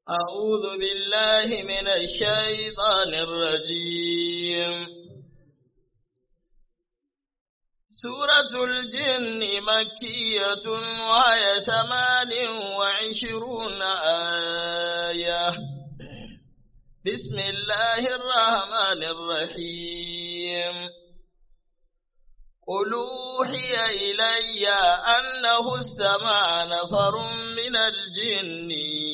أعوذ بالله من الشيطان الرجيم سورة الجن مكية وهي ثمان وعشرون آية بسم الله الرحمن الرحيم قل أوحي إلي أنه استمع نفر من الجن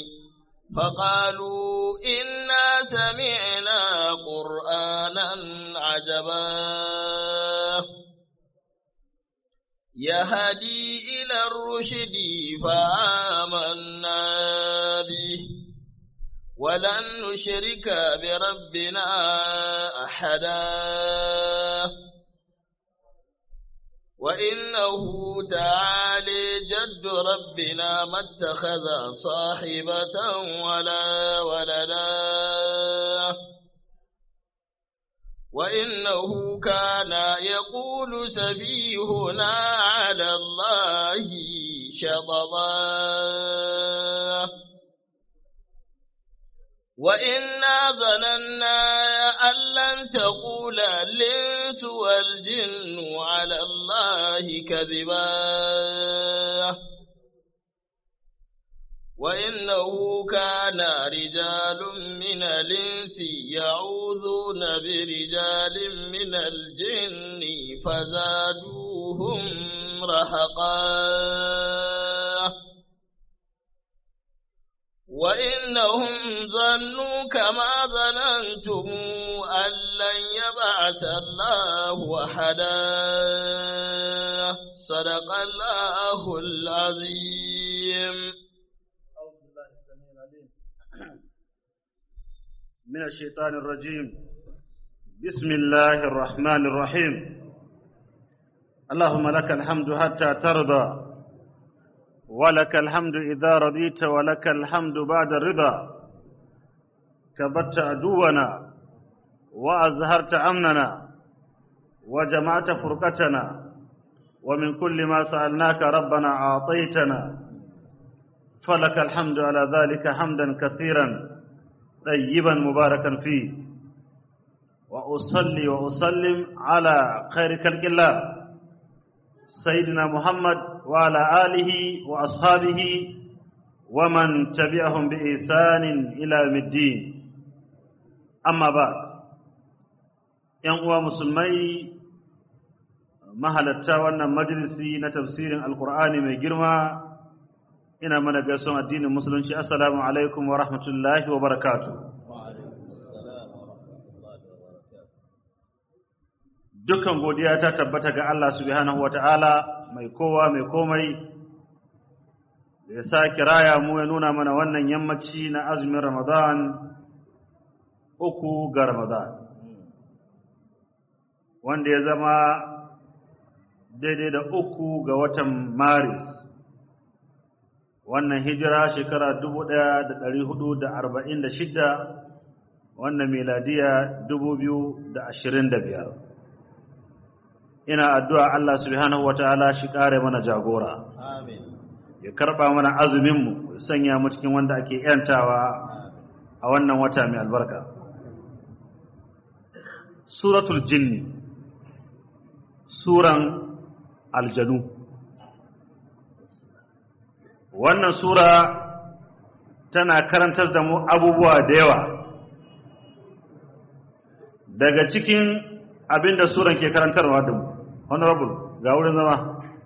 فقالوا إنا سمعنا قرآنا عجبا يهدي إلى الرشد فآمنا به ولن نشرك بربنا أحدا وإنه تعالي جد ربنا ما اتخذ صاحبة ولا ولدا وإنه كان يقول سفيهنا على الله شططا وإنا ظننا أن لن تقول الإنس والجن على الله كذبا وإنه كان رجال من الإنس يعوذون برجال من الجن فزادوهم رهقا وإنهم ظنوا كما ظننتم أن لن يبعث الله أحدا صدق الله العظيم من الشيطان الرجيم بسم الله الرحمن الرحيم اللهم لك الحمد حتى ترضى ولك الحمد إذا رضيت ولك الحمد بعد الرضا كبت عدونا وأزهرت أمننا وجمعت فرقتنا ومن كل ما سألناك ربنا أعطيتنا فلك الحمد على ذلك حمدا كثيرا طيبا مباركا فيه وأصلي وأسلم على خير خلق الله سيدنا محمد وعلى آله وأصحابه ومن تبعهم بإحسان إلى يوم الدين أما بعد ‘yan musulmai mahalatta wannan majalisi na tafsirin alkur'ani mai girma ina mana gaison addinin musulunci assalamu alaikum wa rahmatullahi wa barakatu dukkan godiya ta tabbata ga Allah subhanahu wa ta'ala mai kowa mai komai da ya sake raya mu ya nuna mana wannan yammaci na azumin ramadan uku ga ramadan wanda ya zama daidai da uku ga watan maris wannan hijira shekara dubu ɗaya da ɗari hudu da arba'in da shidda wannan miladiya dubu biyu da ashirin da biyar ina addu'a Allah subhanahu wata'ala shi ƙare mana jagora ya karɓa mana azuminmu ya sanya mu cikin wanda ake ‘yantawa a wannan wata mai albarka suratul jinni suran aljanu wannan sura tana karantar da mu abubuwa da yawa daga cikin abin da suran ke karantarwa da mu honorable ga wurin zama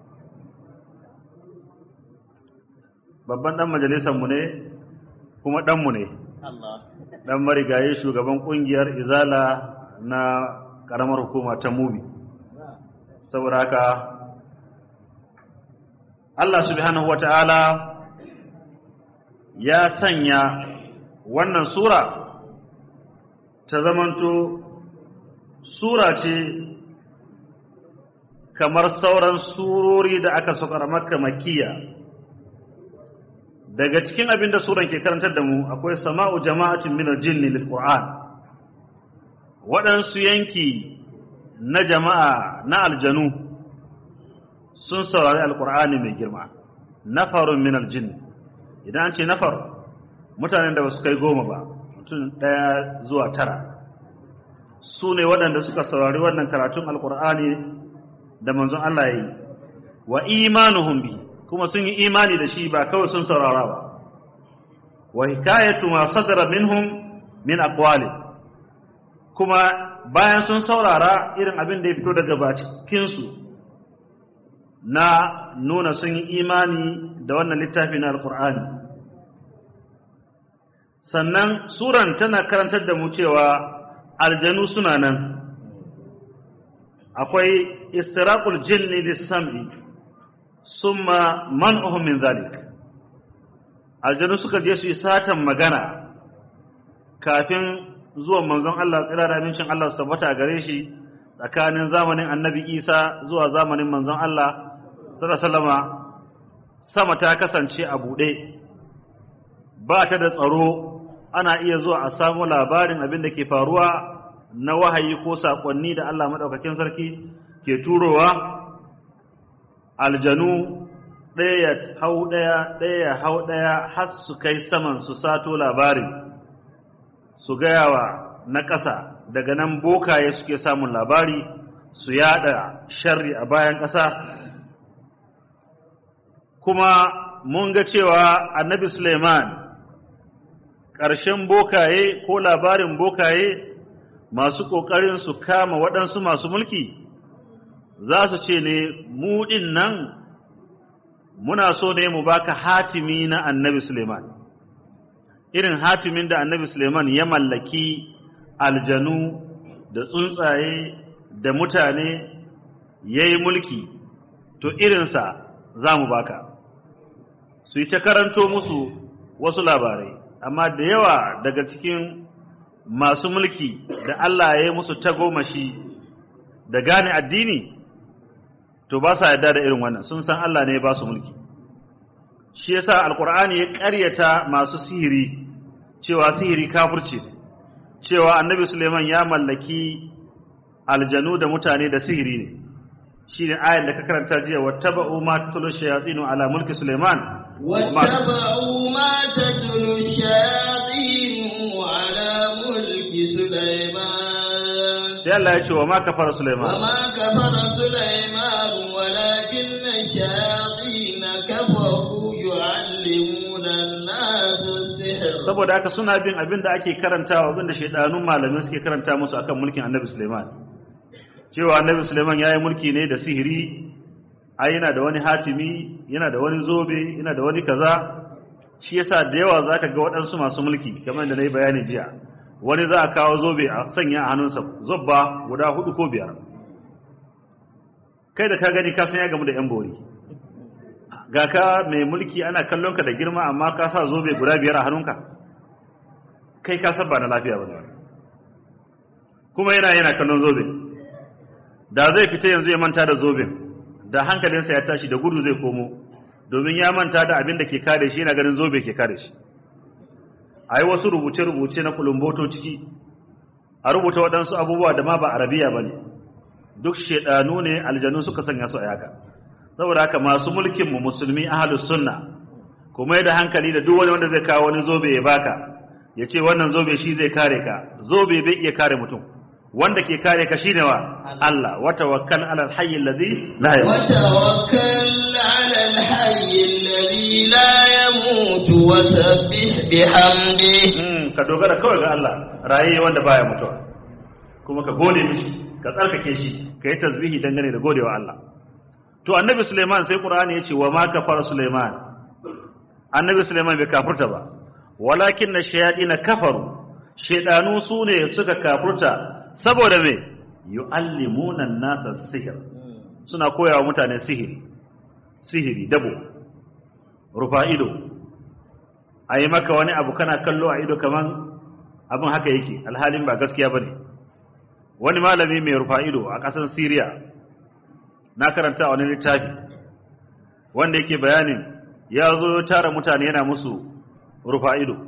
babban dan majalisarmu ne kuma ɗanmu ne ɗan marigayi shugaban ƙungiyar izala na ƙaramar hukuma ta mubi saboda haka Allah subhanahu wata'ala ya sanya wannan sura ta zamanto sura ce kamar sauran surori da aka saukar makka makiya daga cikin abin da suran ke karantar da mu akwai sama'u jama'atin min al-jinni lil qur'an waɗansu yanki na jama'a na aljanu sun saurari alkur'ani mai girma nafarun min aljin idan an ce nafar mutanen da ba su kai goma ba mutum ɗaya zuwa tara su ne waɗanda suka saurari wannan karatun alkur'ani da manzon Allah ya yi wa imanuhum bi kuma sun yi imani da shi ba kawai sun saurara ba wa hikayatu ma sadara minhum min aqwali kuma bayan sun saurara irin abin da ya fito daga bakin su na nuna sun yi imani da wannan littafi na alkur'ani sannan suran tana karantar da mu cewa aljanu suna nan akwai istiraqul jinni lis-sam'i summa man'uhum min zalik aljanu suka je su yi satan magana kafin zuwan manzon Allah tsira da amincin Allah su tabbata gare shi tsakanin zamanin annabi Isa zuwa zamanin manzon Allah sallallahu sama ta kasance a buɗe ba ta da tsaro ana iya zuwa a samu labarin abin da ke faruwa na wahayi ko saƙonni da Allah maɗaukakin sarki ke turowa aljanu ɗaya ya hau ɗaya ɗaya ya hau ɗaya har su kai saman su sato labarin su gayawa na ƙasa daga nan bokaye suke samun labari su yada sharri a bayan ƙasa kuma mun ga cewa annabi Suleiman ƙarshen bokaye ko labarin bokaye masu ƙoƙarin su kama waɗansu masu mulki za su ce ne mu ɗin nan muna so ne mu baka hatimi na annabi Suleiman irin hatimin da annabi Suleiman ya mallaki aljanu da tsuntsaye da mutane ya yi mulki to irinsa za mu baka su yi ta karanto musu wasu labarai amma da yawa daga cikin masu mulki da Allah ya yi musu tagomashi da gane addini to ba sa yarda da irin wannan sun san Allah ne ya ba su mulki shi yasa alkur'ani ya ƙaryata masu sihiri cewa sihiri kafirci cewa annabi Suleiman ya mallaki aljanu da mutane da sihiri ne shine ayar da ka karanta jiya wattaba'u ma tatlu shayatinu ala mulki Suleiman واتبعوا ما تتلو الشياطين على ملك سليمان sai Allah ya ce wa ma kafara Suleiman وما كفر سليمان ولكن الشياطين كفروا يعلمون الناس السحر saboda haka suna bin abin da ake karantawa abin da shaidanun malamai suke karanta musu akan mulkin Annabi Suleiman cewa Annabi Suleiman yayi mulki ne da sihiri ai yana da wani hatimi yana da wani zobe yana da wani kaza shi yasa da yawa zaka ga waɗansu masu mulki kamar da nayi bayani jiya wani za a kawo zobe a sanya a hannunsa zobba guda hudu ko biyar kai da ka gani ka san ya gamu da yan bori ga ka mai mulki ana kallon ka da girma amma ka sa zobe guda biyar a hannunka kai ka san ba na lafiya bane kuma yana yana kallon zobe da zai fita yanzu ya manta da zoben da hankalinsa ya tashi da gudu zai komo domin ya manta da abin da ke kare shi yana ganin zobe ke kare shi a yi wasu rubuce-rubuce na kulumboto ciki a rubuta waɗansu abubuwa da ma ba arabiya ba ne duk shaɗanu ne aljanu suka sanya su a yaka saboda haka masu mulkinmu musulmi ahalus sunna kuma da hankali da duk wani wanda zai kawo wani zobe ya baka ya ce wannan zobe shi zai kare ka zobe bai iya kare mutum wanda ke kare ka shine wa Allah wa tawakkal ala al-hayy alladhi la yamut وتوكل على الحي الذي لا يموت وسبح بحمده Mm, ka dogara kawai ga Allah raye wanda baya mutuwa kuma ka gode mishi ka tsarkake shi ka yi tasbihi dangane da godewa Allah to annabi Suleiman sai Qur'ani ya ce wa ma kafara Suleiman annabi Suleiman bai kafurta ba walakin na shayaɗina kafaru shaidanu su ne suka kafurta saboda me yu'allimuna nasa sihir suna koyawa mutane sihiri sihiri dabo rufa ido a yi maka wani abu kana kallo a ido kaman abin haka yake alhalin ba gaskiya bane wani malami mai rufa ido a ƙasar Syria na karanta wani littafi wanda yake bayanin ya zo tara mutane yana musu rufa ido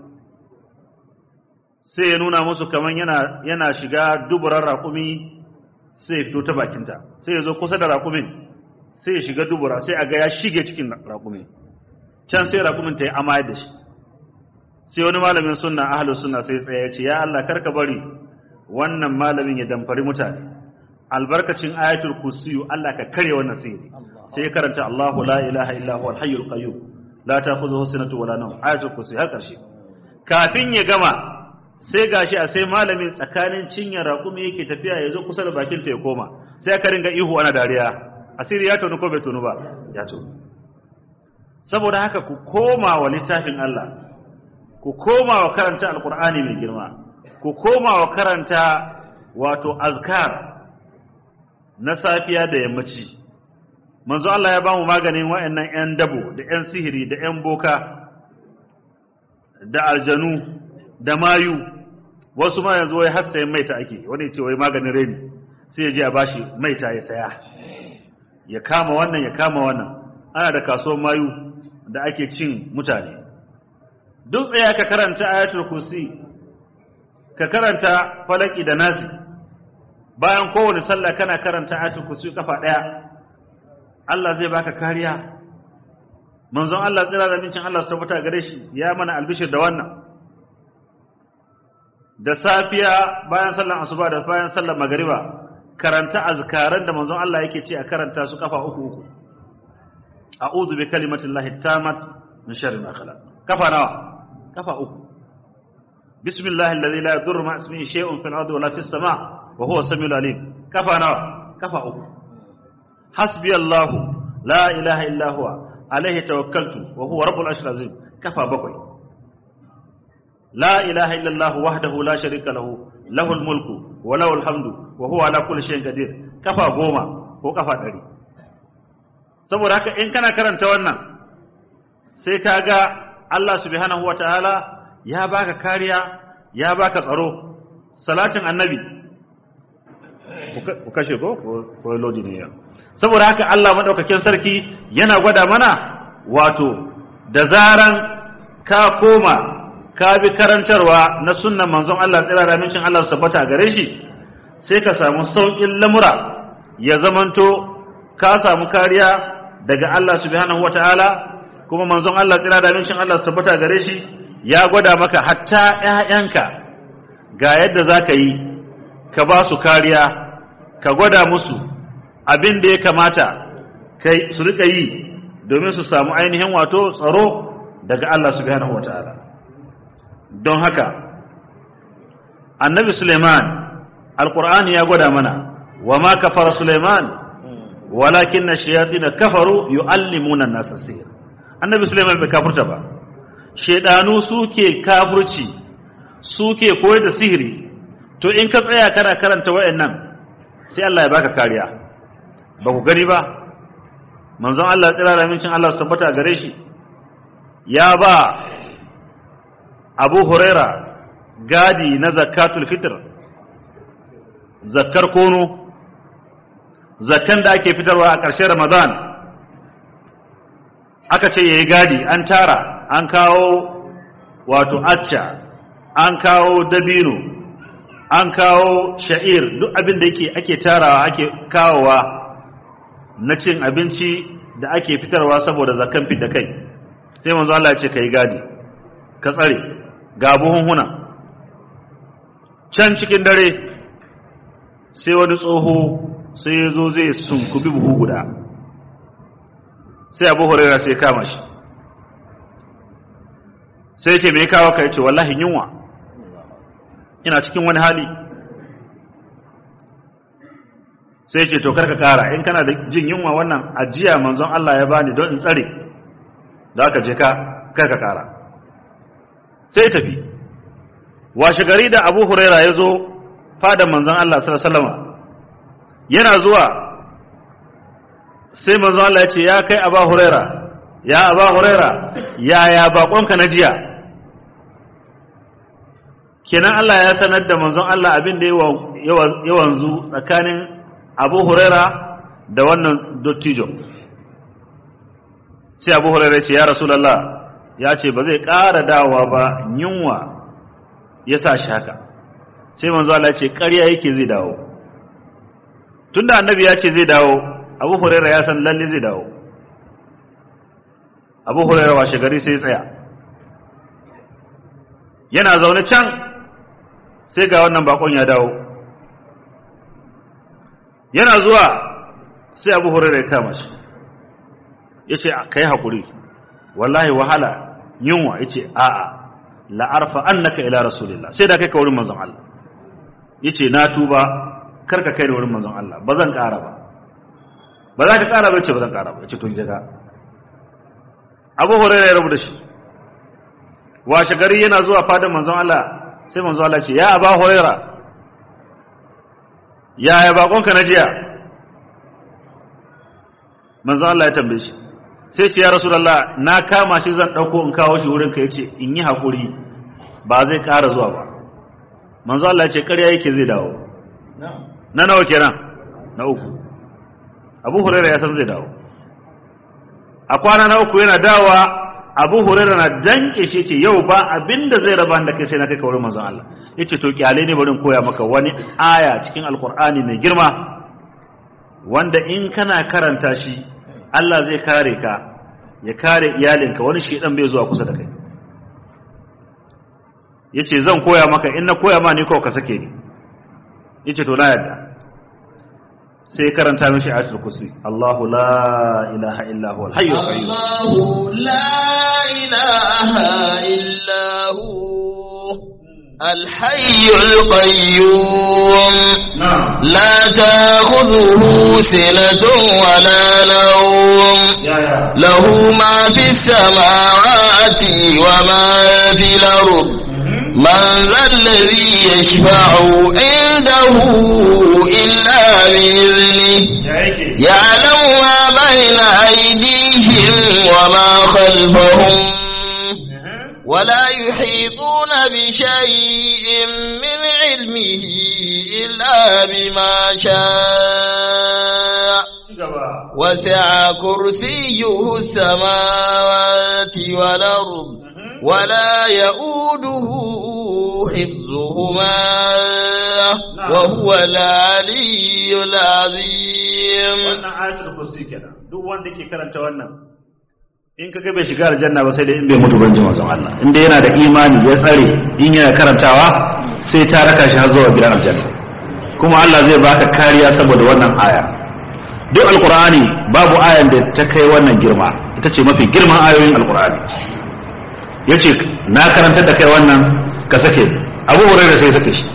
sai ya nuna musu kaman yana yana shiga duburar raƙumi sai ya fito ta bakinta sai ya zo kusa da raƙumin sai ya shiga dubura sai a ga ya shige cikin raƙumi can sai raƙumin ta yi amayar da shi sai wani malamin sunna ahlus sunna sai tsaya ya ce ya Allah karka bari wannan malamin ya damfari mutane albarkacin ayatul kursiyu Allah ka kare wannan sihiri sai ya karanta Allahu la ilaha illa huwal hayyul qayyum la ta'khudhuhu sinatu wala nawm ayatul kursi har karshe kafin ya gama sai gashi a sai malamin tsakanin cinyar raƙumi yake tafiya ya zo kusa da bakin ta ya koma sai aka ringa ihu ana dariya asiri ya tonu ko bai tonu ba ya tonu saboda haka ku koma wa littafin Allah ku koma wa karanta alqur'ani mai girma ku koma wa karanta wato azkar na safiya da yammaci manzo Allah ya bamu maganin wa'annan ƴan dabo da ƴan sihiri da ƴan boka da aljanu da mayu wasu ma yanzu wai har sayan maita ake wani ce wai maganin reni sai ya je a bashi maita ya saya ya kama wannan ya kama wannan ana da kasuwar mayu da ake cin mutane duk tsaya ka karanta ayatul kursi ka karanta falaki da nasi bayan kowane sallah kana karanta ayatul kursi kafa daya Allah zai baka kariya manzon Allah tsira da mincin Allah su tabbata gare shi ya mana albishir da wannan da safiya bayan sallan asuba da bayan sallan magariba karanta azkaran da manzon Allah yake ce a karanta su kafa uku uku a'udhu bi kalimatillahi tammat min sharri ma khalaq kafa nawa kafa uku bismillahi alladhi la yadurru ma ismihi shay'un fil ardi wala fis sama' wa huwa samiul alim kafa nawa kafa uku hasbi allah la ilaha illa huwa alayhi tawakkaltu wa huwa rabbul arshil azim kafa bakwai la ilaha illa allah wahdahu la sharika lahu lahul mulku wa lahul hamdu wa huwa ala kulli shay'in qadir kafa goma ko kafa ɗari saboda haka in kana karanta wannan sai ka ga Allah subhanahu wa ta'ala ya baka kariya ya baka tsaro salatin annabi ku kashe ko ko lodi ne ya saboda haka Allah madaukakin sarki yana gwada mana wato da zaran ka koma ka bi karantarwa na sunnan manzon Allah tsira da mincin Allah sabbata gare shi sai ka samu saukin lamura ya zamanto ka samu kariya daga Allah subhanahu wataala kuma manzon Allah tsira da mincin Allah tabbata gare shi ya gwada maka hatta ƴaƴanka ga yadda zaka yi ka ba su kariya ka gwada musu abin da ya kamata kai su rika yi domin su samu ainihin wato tsaro daga Allah subhanahu wataala don haka annabi Suleiman alqur'ani ya gwada mana wa ma kafara Suleiman walakin na shayatin kafaru yu'allimuna an-nasa sihr annabi sulaiman bai kafurta ba shedanu suke kafurci suke koyar da sihiri to in ka tsaya kana karanta wayannan sai Allah ya baka kariya ba ku gani ba manzon Allah tsira da mincin Allah tabbata gare shi ya ba Abu Huraira gadi na zakatul fitr zakkar kono zakan da ake fitarwa a ƙarshen Ramadan aka ce yayi gadi an tara an kawo wato acca an kawo dabino an kawo sha'ir duk abin da yake ake tarawa ake kawowa na cin abinci da ake fitarwa saboda zakan fit da kai sai manzo Allah ya ce kai gadi ka tsare ga buhunhuna can cikin dare sai wani tsoho sai ya zo zai sunkubi buhu guda sai abu huraira sai kama shi sai ce mai kawo ka ce wallahi yunwa ina cikin wani hali sai ce to karka kara in kana da jin yunwa wannan ajiya manzon Allah ya bani don in tsare da aka je ka karka kara sai tafi washe gari da abu huraira ya zo fadan manzon Allah sallallahu alaihi wasallam yana zuwa sai manzo Allah ya ce ya kai Aba Huraira ya Aba Huraira ya ya bakonka na jiya kenan Allah ya sanar da manzon Allah abin da ya wanzu tsakanin Abu Huraira da wannan dottijo sai Abu Huraira ya ce ya Rasulullah ya ce ba zai ƙara dawowa ba yunwa ya sa shi haka sai manzo Allah ya ce ƙarya yake zai dawo tunda annabi ya ce zai dawo abu huraira ya san lalle zai dawo abu huraira washe gari sai tsaya yana zaune can sai ga wannan bakon ya dawo yana zuwa sai abu hurairah ya kama shi ya ce ka yi haƙuri wallahi wahala yunwa ya ce a'a la'arfa annaka ila rasulillah sai da kai ka wurin manzon Allah ya ce na tuba kar ka kai da wurin manzon Allah ba zan ƙara ba ba za ka ƙara ba ya ce ba zan ƙara ba ya ce to jaga abu hurairah ya rabu da shi washe gari yana zuwa fadan manzon Allah sai manzon Allah ce ya aba hurairah yaya bakonka na jiya manzon Allah ya tambaye shi sai ce ya rasulullah na kama shi zan dauko in kawo shi wurin ka yace in yi hakuri ba zai ƙara zuwa ba manzo Allah ya ce ƙarya yake zai dawo na nawa kenan na uku Abu Hurairah ya san zai dawo a kwana na uku yana dawa Abu Hurairah na danke shi ce yau ba abinda zai raba da kai sai na kai ka wurin manzon Allah yace to kyale ne bari in koya maka wani aya cikin alkur'ani mai girma wanda in kana karanta shi Allah zai kare ka ya kare iyalinka wani shedan bai zuwa kusa da kai yace zan koya maka in na koya ma ni kawai ka sake ni yace to na yadda sai karanta mishi ayatul kursi Allahu la ilaha illa huwal hayyul qayyum الله لا إله إلا هو الحي القيوم na'am لا تأخذه سنة ولا نوم ya ya له ما في السماوات وما في الأرض من ذا الذي يشفع عنده إلا بإذنه ya yake يعلم ما بين أيديهم وما خلفهم ولا يحيطون بشيء من علمه إلا بما شاء gaba وسع كرسيه السماوات والأرض ولا يؤوده حفظهما وهو العلي العظيم wannan ayatul kursi kenan duk wanda ke karanta wannan in kaga bai shiga aljanna ba sai dai in bai mutu ban ji manzon Allah in dai yana da imani ya tsare in yana karantawa sai ta raka shi har zuwa gidan aljanna kuma Allah zai baka kariya saboda wannan aya duk alqur'ani babu ayan da ta kai wannan girma ita ce mafi girman ayoyin alqur'ani yace na karantar da kai wannan ka sake Abu Hurairah sai sake shi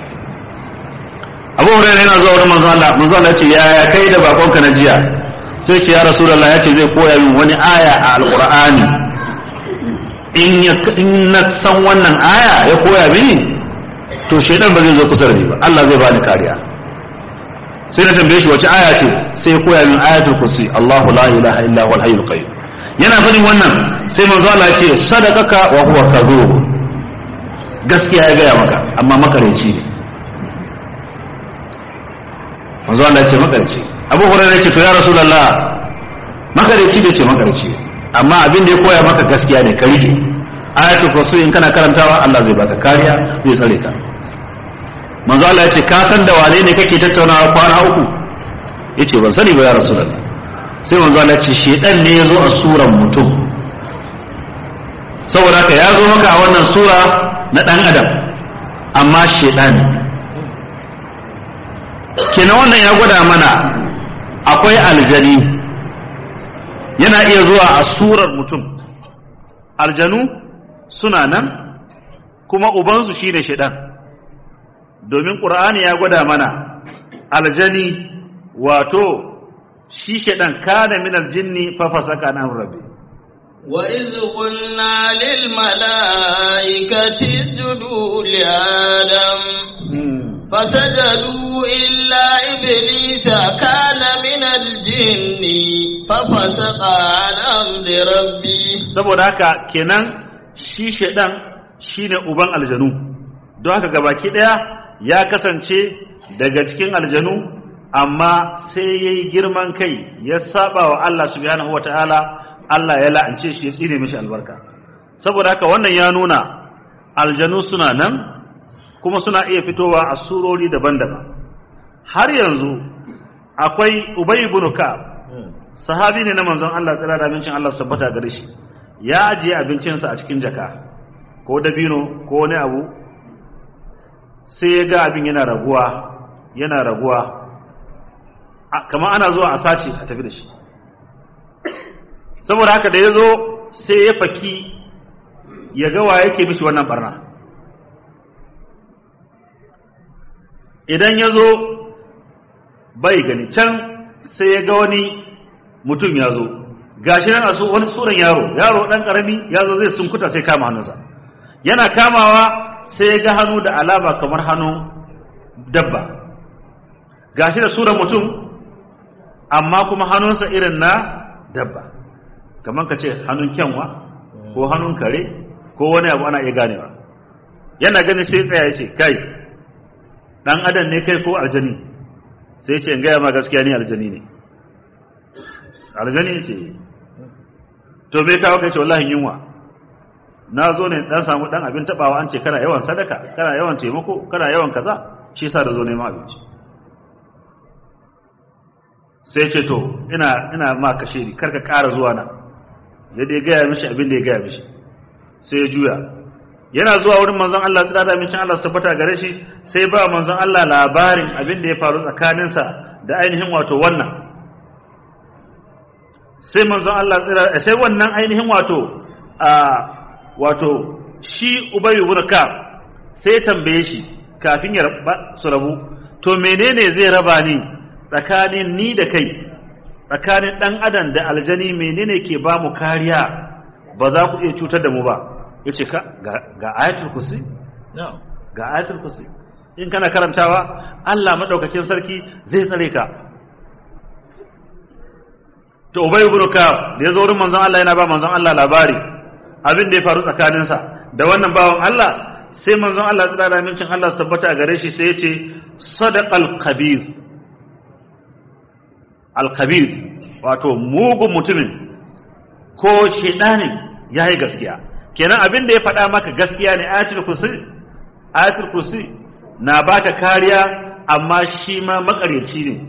Abu Hurairah yana zuwa wurin manzon Allah manzon Allah yace ya ya kai da bakonka na jiya sai ce ya Rasulullah yace zai koya min wani aya a alqur'ani in ya in na san wannan aya ya koya mini to shaidan ba zai zo kusa da ni ba Allah zai bani kariya sai na tambaye shi wace aya ce sai ya koya min ayatul kursi Allahu la ilaha illa huwal hayyul qayyum yana faɗin wannan sai manzo Allah ya ce sadaqaka wa huwa kadhub gaskiya ya gaya maka amma makareci ne manzo Allah ya ce makareci Abu Hurairah ya ce to ya Rasulullah makareci bai ce makareci amma abin da ya koya maka gaskiya ne ka rike ayatul kursi in kana karantawa Allah zai baka kariya zai tsare ka manzo Allah ya ce ka san da wane ne kake tattaunawa kwana uku yace ban sani ba ya rasulullah sai manzo Allah ya ce shedan ne ya zo a suran mutum saboda haka ya zo maka a wannan sura na dan adam amma shedan kenan wannan ya gwada mana akwai aljani yana iya zuwa a surar mutum aljanu suna nan kuma ubansu shine shedan domin ƙur'ani ya gwada mana aljani wato shi shaɗan kana min aljinni fa fasaka an rabbi وإذ قلنا للملائكة اسجدوا لآدم فسجدوا إلا إبليس كان من الجن ففسق عن أمر ربه saboda haka kenan shi shaɗan shine uban aljanu don haka gabaki ɗaya ya kasance daga cikin aljanu amma sai ya yi girman kai ya saba wa Allah subhanahu wata'ala Allah ya la'ance shi ya tsine mishi albarka saboda haka wannan ya nuna aljanu suna nan kuma suna iya fitowa a surori daban-daban har yanzu akwai Ubay ibn Ka'ab sahabi ne na manzon Allah tsira da abincin Allah su tabbata gare shi ya ajiye abincinsa a cikin jaka ko dabino ko wani abu sai ya ga abin yana raguwa yana raguwa kamar ana zuwa a sace a tafi da shi saboda haka da ya zo sai ya faki ya ga wa yake mishi wannan barna idan ya zo bai gani can sai ya ga wani mutum ya zo gashi nan a su wani tsoron yaro yaro dan karami ya zo zai sunkuta sai kama hannunsa yana kamawa sai ya ga hannu da alama kamar hannun dabba gashi da suran mutum amma kuma hannunsa irin na dabba kamar ka ce hannun kyanwa ko hannun kare ko wani abu ana iya ganewa yana gani sai tsaya ya ce kai dan adam ne kai ko aljani sai ce in gaya ma gaskiya ni aljani ne aljani ce to bai kawo kai ce wallahi yunwa na zo ne dan samu dan abin tabawa an ce kana yawan sadaka kana yawan taimako kana yawan kaza shi yasa da zo neman abinci sai ce to ina ina ma kashe ni karka ƙara zuwa nan ya dai gaya mishi abin da ya gaya mishi sai ya juya yana zuwa wurin manzon Allah tsira da mincin Allah su tabbata gare shi sai ba manzon Allah labarin abin da ya faru tsakaninsa da ainihin wato wannan sai manzon Allah tsira sai wannan ainihin wato a wato shi Ubay ibn Ka'ab sai ya tambaye shi kafin ya su rabu to menene zai raba ni tsakanin ni da kai tsakanin dan adam da aljani menene ke ba mu kariya ba za ku iya cutar da mu ba yace ka ga ayatul kursi ga ayatul kursi in kana karantawa Allah madaukakin sarki zai tsare ka to ubay ibn ka'ab da yazo wurin manzon Allah yana ba manzon Allah labari abin da ya faru tsakanin sa da wannan bawan Allah sai manzon Allah ya tsara mincin Allah tabbata a gare shi sai ya ce sadaqal khabir al khabir wato mugun mutumin ko shedanin yayi gaskiya kenan abin da ya faɗa maka gaskiya ne ayatul kursi ayatul kursi na baka kariya amma shi ma makaryaci ne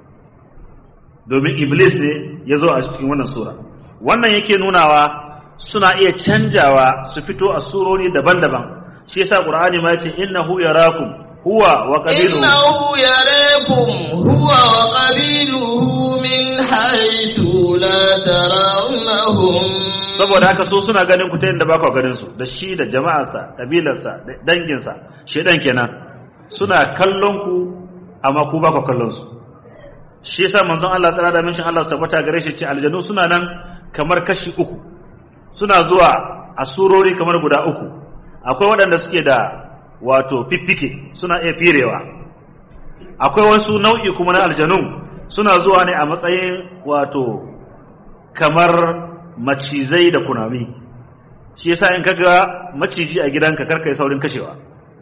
domin iblis ne ya zo a cikin wannan sura wannan yake nunawa suna iya canjawa su fito a surori daban-daban shi yasa qur'ani ma yace innahu yarakum huwa wa qabiluhu innahu yarakum huwa wa qabiluhu min haythu la tarawnahum saboda haka so suna ganin ku ta yadda ba ku ganin su da shi da jama'arsa kabilarsa da danginsa shedan kenan suna kallon ku amma ku ba ku kallon su shi yasa manzon Allah tsara da minshin Allah tabbata gare shi ce aljanu suna nan kamar kashi uku suna zuwa a surori kamar guda uku akwai waɗanda suke da wato fiffike suna iya firewa akwai wasu nau'i kuma na aljanu suna zuwa ne a matsayin wato kamar macizai da kunami shi yasa in kaga maciji a gidanka karka yi saurin kashewa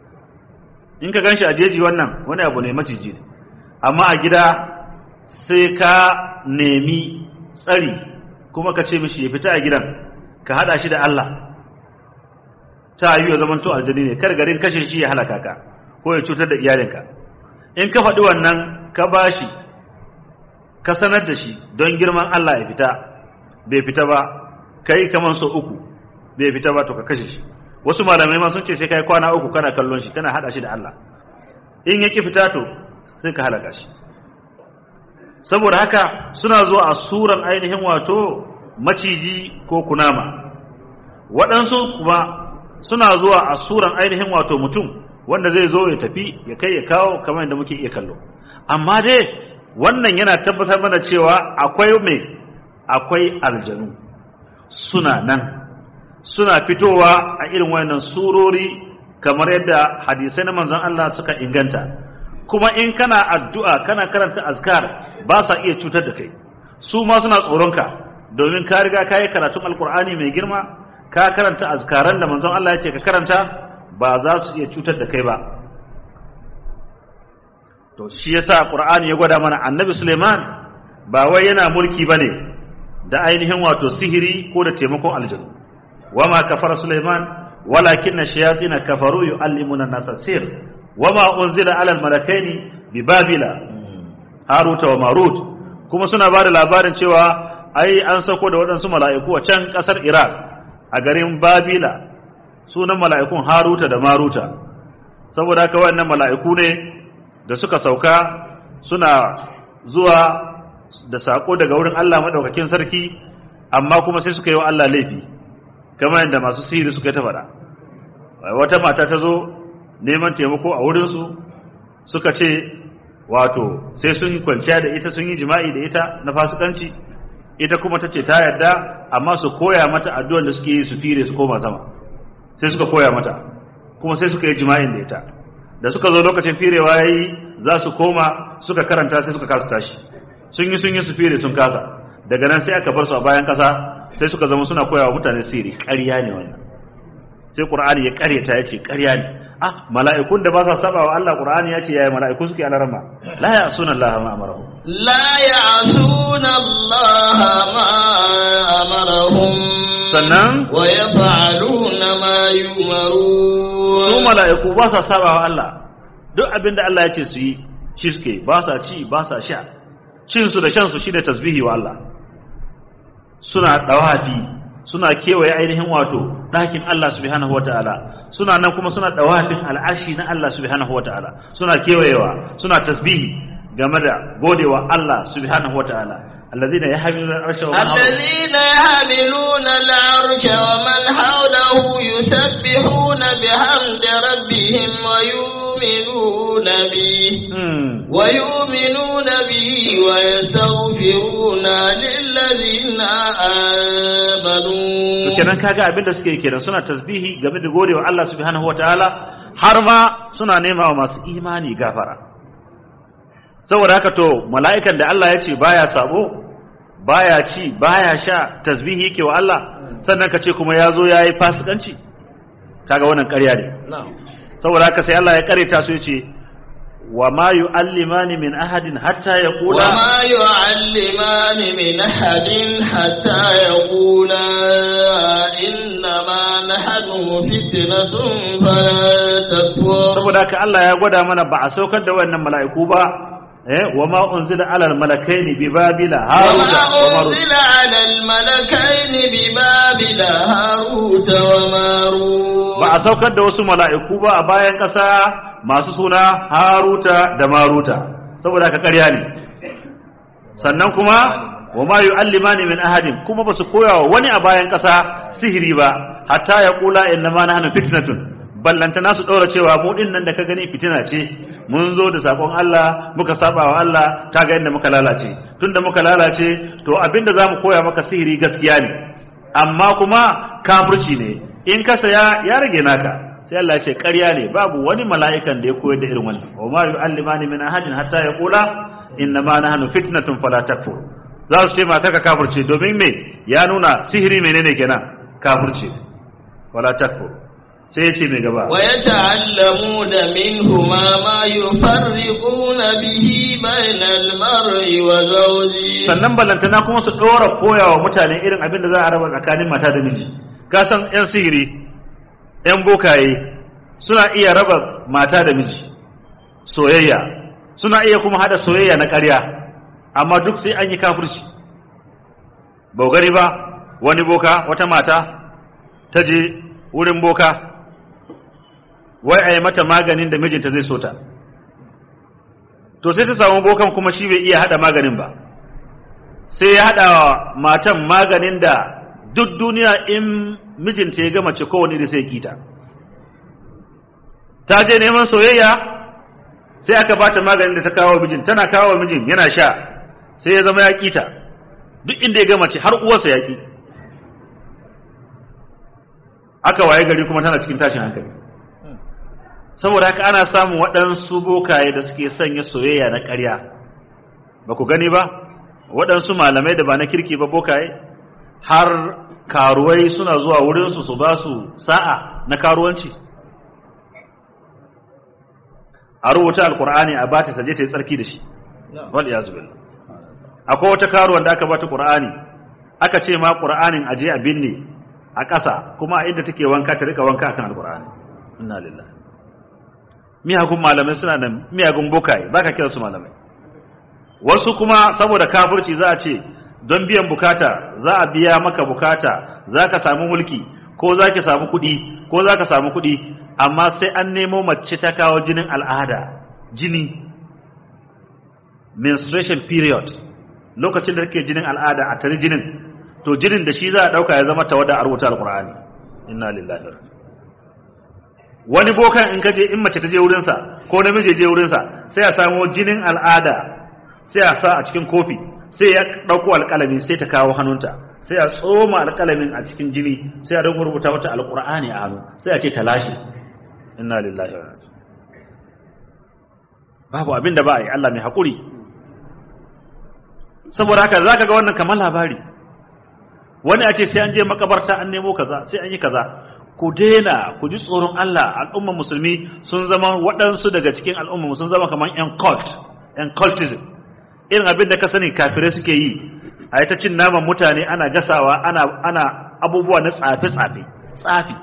in ka ganshi a jeji wannan wani abu ne maciji ne amma a gida sai ka nemi tsari kuma ka ce mishi ya fita a gidan ka hada shi da Allah ta yi ya zamanto aljani ne kar garin kashe shi ya halaka ka ko ya cutar da iyalinka in ka faɗi wannan ka bashi ka sanar da shi don girman Allah ya fita bai fita ba kai kaman so uku bai fita ba to ka kashe shi wasu malamai ma sun ce sai kai kwana uku kana kallon shi kana hada shi da Allah in yaki fita to sai ka halaka shi saboda haka suna zuwa a suran ainihin wato maciji ko kunama waɗansu kuma suna zuwa a suran ainihin wato mutum wanda zai zo ya tafi ya kai ya kawo kamar yadda muke iya kallo amma dai wannan yana tabbatar mana cewa akwai mai akwai aljanu suna nan suna fitowa a irin wayannan surori kamar yadda hadisai na manzon Allah suka inganta kuma in kana addu'a kana karanta azkar ba sa iya cutar da kai su ma suna tsoronka domin ka riga ka yi karatun alkur'ani mai girma ka karanta azkaran da manzon Allah ya ce ka karanta ba za su iya cutar da kai ba to shi yasa qur'ani ya gwada mana annabi Suleiman ba wai yana mulki bane da ainihin wato sihiri ko da taimakon aljanu wama kafara Suleiman walakin shayatin kafaru yuallimuna an-nasa sir wama unzila ala al-malakaini bi babila haruta wa marut kuma suna ba da labarin cewa ai an sako da waɗansu mala'iku a can ƙasar iraq a garin babila sunan mala'ikun haruta da maruta saboda haka wannan mala'iku ne da suka sauka suna zuwa da sako daga wurin Allah madaukakin sarki amma kuma sai suka yi wa Allah laifi kamar yadda masu sihiri suka ta faɗa wata mata ta zo neman taimako a wurinsu suka ce wato sai sun yi kwanciya da ita sun yi jima'i da ita na fasikanci ita kuma ta ce ta yarda amma su koya mata addu'an da suke yi su fire su koma sama sai suka koya mata kuma sai suka yi jima'in da ita da suka zo lokacin firewa yayi za su koma suka karanta sai suka kasa tashi sun yi sun yi su fire sun kasa daga nan sai aka bar su a bayan kasa sai suka zama suna koya wa mutane sirri ƙarya ne wannan sai qur'ani ya ƙaryata ya ce ƙarya ne ah mala'ikun da ba sa saba wa Allah qur'ani ya ce yaya mala'iku suke alarma la ya'suna Allah ma amarahu لا يعصون الله ما أمرهم sannan ويفعلون ما su يؤمرون mala'iku ba sa saba wa Allah duk abin da Allah ya ce su yi shi suke ba sa ci ba sa sha cin su da shan su shine tasbihi wa Allah suna dawafi suna kewaye ainihin wato ɗakin Allah subhanahu wataala suna nan kuma suna dawafin al'ashi na Allah subhanahu wataala suna kewayewa suna tasbihi game da godewa Allah subhanahu wataala alladhina yahmiluna al-arsha wa man hawlahu الذين يحملون العرش ومن حوله يسبحون بحمد ربهم ويؤمنون به Hmm. ويؤمنون به ويستغفرون للذين آمنوا kenan kaga abin da suke kenan suna tasbihi game da godewa Allah subhanahu wataala har ma suna nema wa masu imani gafara saboda haka to mala'ikan da Allah ya ce baya sabo baya ci baya sha tasbihi yake wa Allah sannan ka ce kuma ya zo ya yi fasikanci kaga wannan ƙarya ne saboda haka sai Allah ya kareta su ya ce wa ma yu'allimani min ahadin hatta yaqula وما يعلمان من أحد حتى يقولا إنما نحن فتنة فلا تكفر saboda haka Allah ya gwada mana ba a saukar da wannan mala'iku ba eh wa ma unzila alal malakaini bi babila haruta وما wa marut أنزل على الملكين ببابل هاروت وماروت ba a saukar da wasu mala'iku ba a bayan ƙasa masu suna haruta da maruta saboda haka ƙarya ne sannan kuma wa ma yu'allimani min ahadin kuma ba su koya wa wani a bayan ƙasa sihiri ba hatta ya kula inna ma nahnu fitnatun ballanta nasu ɗora cewa mu din nan da ka gani fitina ce mun zo da sakon Allah muka saba wa Allah ta ga inda muka lalace tunda muka lalace to abinda zamu koya maka sihiri gaskiya ne amma kuma kafirci ne in ka saya ya rage naka sai Allah ya ce ƙarya ne babu wani mala'ikan da ya koyar da irin wannan wa ma yu'allimani min ahadin hatta yaqula inna ma nahnu fitnatun fala takfur za su ce mata ka kafirce domin me ya nuna sihiri menene kenan kafirce wala takfur sai ya ce mai gaba ويتعلمون منهما ما يفرقون به بين المرء وزوجه sannan ballantana kuma su ɗora koya wa mutane irin abin da za a raba tsakanin mata da miji ka san 'yan sihiri 'yan bokaye suna iya raba mata da miji soyayya suna iya kuma hada soyayya na ƙarya amma duk sai an yi kafirci ba gani ba wani boka wata mata ta je wurin boka wai a yi mata maganin da mijinta zai so ta to sai ta samu bokan kuma shi bai iya hada maganin ba sai ya hada wa matan maganin da duk duniya in mijinta ya ga mace kowane da sai kita ta je neman soyayya sai aka bata maganin da ta kawo mijin tana kawo mijin yana sha sai ya zama ya kita duk inda ya ga mace har uwarsa ya ki aka waye gari kuma tana cikin tashin hankali saboda haka ana samun waɗansu bokaye da suke sanya soyayya na ƙarya ba ku gani ba waɗansu malamai da ba na kirki ba bokaye har karuwai suna zuwa wurinsu su ba su sa'a na karuwanci a rubuta alkur'ani a bata ta je ta yi tsarki da shi wal iyazu billah akwai wata karuwan da aka bata qur'ani aka ce ma qur'anin aje a binne a ƙasa kuma a inda take wanka ta rika wanka akan alkur'ani inna lillahi miyagun malamai suna nan miyagun bokaye baka kira su malamai wasu kuma saboda kafirci za a ce don biyan bukata za a biya maka bukata za ka samu mulki ko za ki samu kuɗi ko za ka samu kuɗi amma sai an nemo mace ta kawo jinin al'ada jini menstruation period lokacin da take jinin al'ada a tare jinin to jinin da shi za a ɗauka ya zama tawada a rubuta alƙur'ani inna lillahi wa wani bokan in kaje in mace ta je wurinsa ko namiji je wurinsa sai a samo jinin al'ada sai a sa a cikin kofi sai ya ɗauko alƙalami sai ta kawo hannunta sai a tsoma alƙalamin a cikin jini sai a dinga rubuta mata alƙur'ani a hannu sai a ce ta lashe inna lillahi wa babu abin da ba a yi Allah mai haƙuri saboda haka zaka ga wannan kamar labari wani a ce sai an je makabarta an nemo kaza sai an yi kaza ku daina ku ji tsoron Allah al'umma musulmi sun zama waɗansu daga cikin al'umma sun zama kamar yan cult yan cultism irin abin da ka sani kafirai suke yi a yi ta cin naman mutane ana gasawa ana ana abubuwa na tsafe tsafe tsafi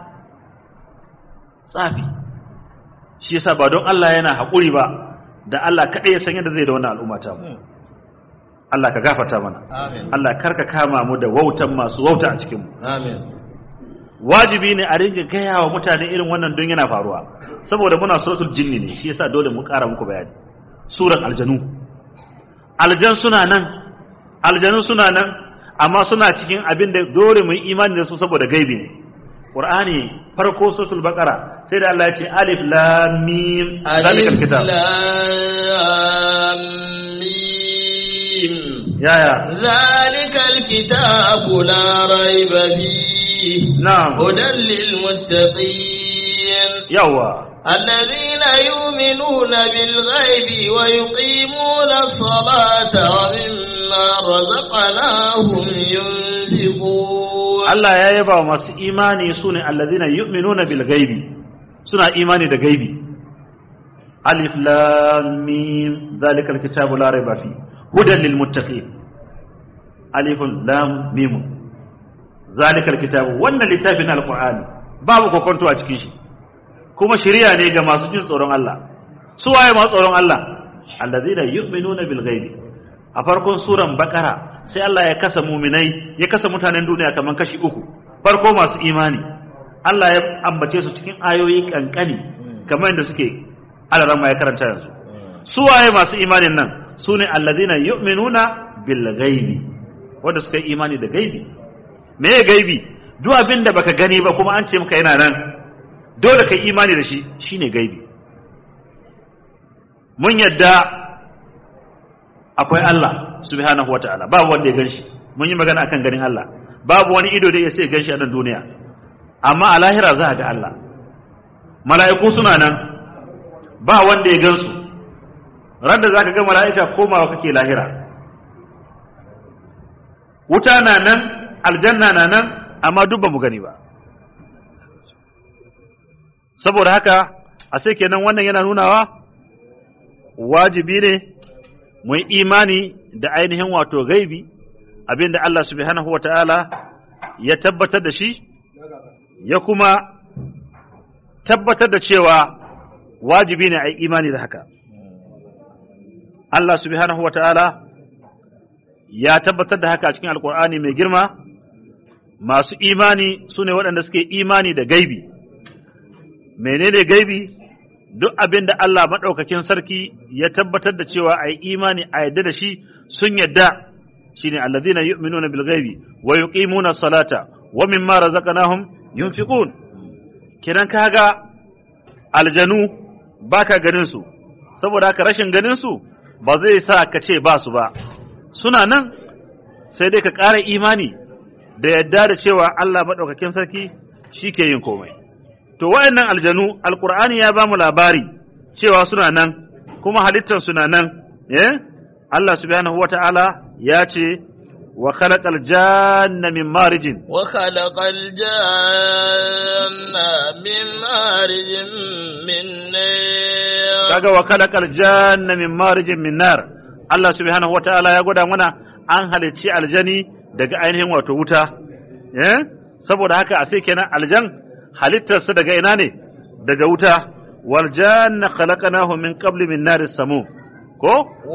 tsafi shi yasa ba don Allah yana haƙuri ba da Allah kaɗai ya san yadda zai da wannan al'umma ta mu Allah ka gafarta mana Amin. Allah karka kama mu da wautan masu wauta a cikin mu Amin. wajibi ne a ringa gaya wa mutane irin wannan don yana faruwa saboda muna suratul jinni ne shi yasa dole mu ƙara muku bayani suran aljanu aljan suna nan aljanu suna nan amma suna cikin abin da dole mu yi imani da su saboda gaibi ne qur'ani farko suratul baqara sai da Allah ya ce alif lam mim zalikal ألف kitab لام ميم yaya ذلك الكتاب لا ريب فيه na'am هدى للمتقين yawa الذين يؤمنون بالغيب ويقيمون الصلاة ومما رزقناهم ينفقون Allah ya yaba wa masu imani su ne allazina yu'minuna bil gaibi suna imani da gaibi alif lam mim zalikal kitabu la raiba fi hudan lil muttaqin alifun lam mim zalikal kitabu wannan littafin alqur'ani babu kokonto a cikin shi kuma shari'a ne ga masu jin tsoron Allah su waye masu tsoron Allah allazina yu'minuna bil gaibi a farkon suran bakara sai Allah ya kasa muminai ya kasa mutanen duniya kaman kashi uku farko masu imani Allah ya ambace su cikin ayoyi kankani kamar yadda suke alaran ya karanta yanzu su waye masu imanin nan su ne allazina yu'minuna bil ghaibi wanda suka yi imani da gaibi me ya gaibi duk abin da baka gani ba kuma an ce maka yana nan dole kai imani da shi shine gaibi mun yadda akwai Allah subhanahu wata'ala babu wanda ya ganshi mun yi magana akan ganin Allah babu wani ido da ya sai ganshi a nan duniya amma a lahira za a ga Allah mala'iku suna nan ba wanda ya gansu ran da zaka ga mala'ika komawa kake lahira wuta na nan aljanna na nan amma duk ba mu gani ba saboda haka a sai kenan wannan yana nunawa wajibi ne mu yi imani da ainihin wato gaibi abinda Allah subhanahu wa ta'ala ya tabbatar da shi ya kuma tabbatar da cewa wajibi ne a yi imani da haka Allah subhanahu wa ta'ala ya tabbatar da haka a cikin alkur'ani mai girma masu imani su ne waɗanda suke imani da gaibi menene gaibi duk abin da Allah maɗaukakin sarki ya tabbatar da cewa a yi imani a yadda da shi sun yadda shi ne allazina yu'minuna bil ghaibi wa yuqimuna salata wa mimma razaqnahum yunfiqun kiran kaga aljanu baka ganin su saboda haka rashin ganin su ba zai sa ka ce ba su ba suna nan sai dai ka ƙara imani da yadda da cewa Allah maɗaukakin sarki shi ke yin komai to wayannan aljanu alqur'ani ya bamu labari cewa suna nan kuma halittar suna nan eh Allah subhanahu wata'ala ya ce wa khalaqal janna min marijin وخلق الجنة من مارج من نار kaga wa khalaqal janna min marijin min nar Allah subhanahu wata'ala ya gwada mana an halicci aljani daga ainihin wato wuta eh saboda haka a sai kenan aljan halittarsa daga ina ne daga wuta wal janna khalaqnahu min qabli min naris samu ko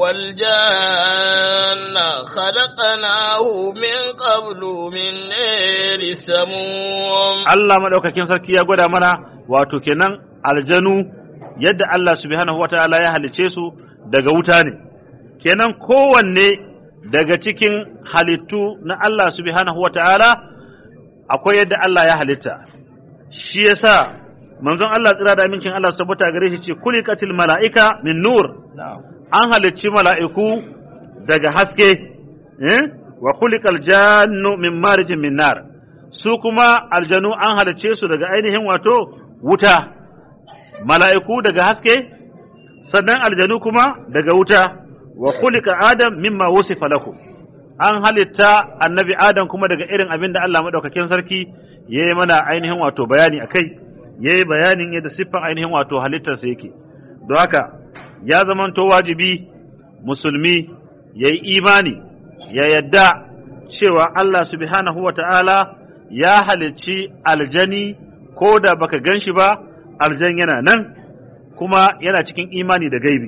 والجان خلقناه من قبل من نار السموم Allah madaukakin sarki ya gwada mana wato kenan aljanu yadda Allah subhanahu wataala ya halice su daga wuta ne kenan kowanne daga cikin halittu na Allah subhanahu wataala akwai yadda Allah ya halitta shi yasa manzon Allah tsira da amincin Allah su tabbata gare shi ce kulikatil mala'ika min nur an halicci mala'iku daga haske eh? wa kulikal jannu min marijin min nar su kuma aljanu an halicce su daga ainihin wato wuta mala'iku daga haske sannan aljanu kuma daga wuta wa kulika adam mimma wusifa lakum an halitta annabi adam kuma daga irin abin da Allah madaukakin sarki ya yi mana ainihin wato bayani a kai ya yi bayanin yadda siffan ainihin wato halittarsa yake don haka ya zamanto wajibi musulmi ya yi imani ya yadda cewa Allah subhanahu wa ta'ala ya halicci aljani ko da baka gan shi ba aljan yana nan kuma yana cikin imani da gaibi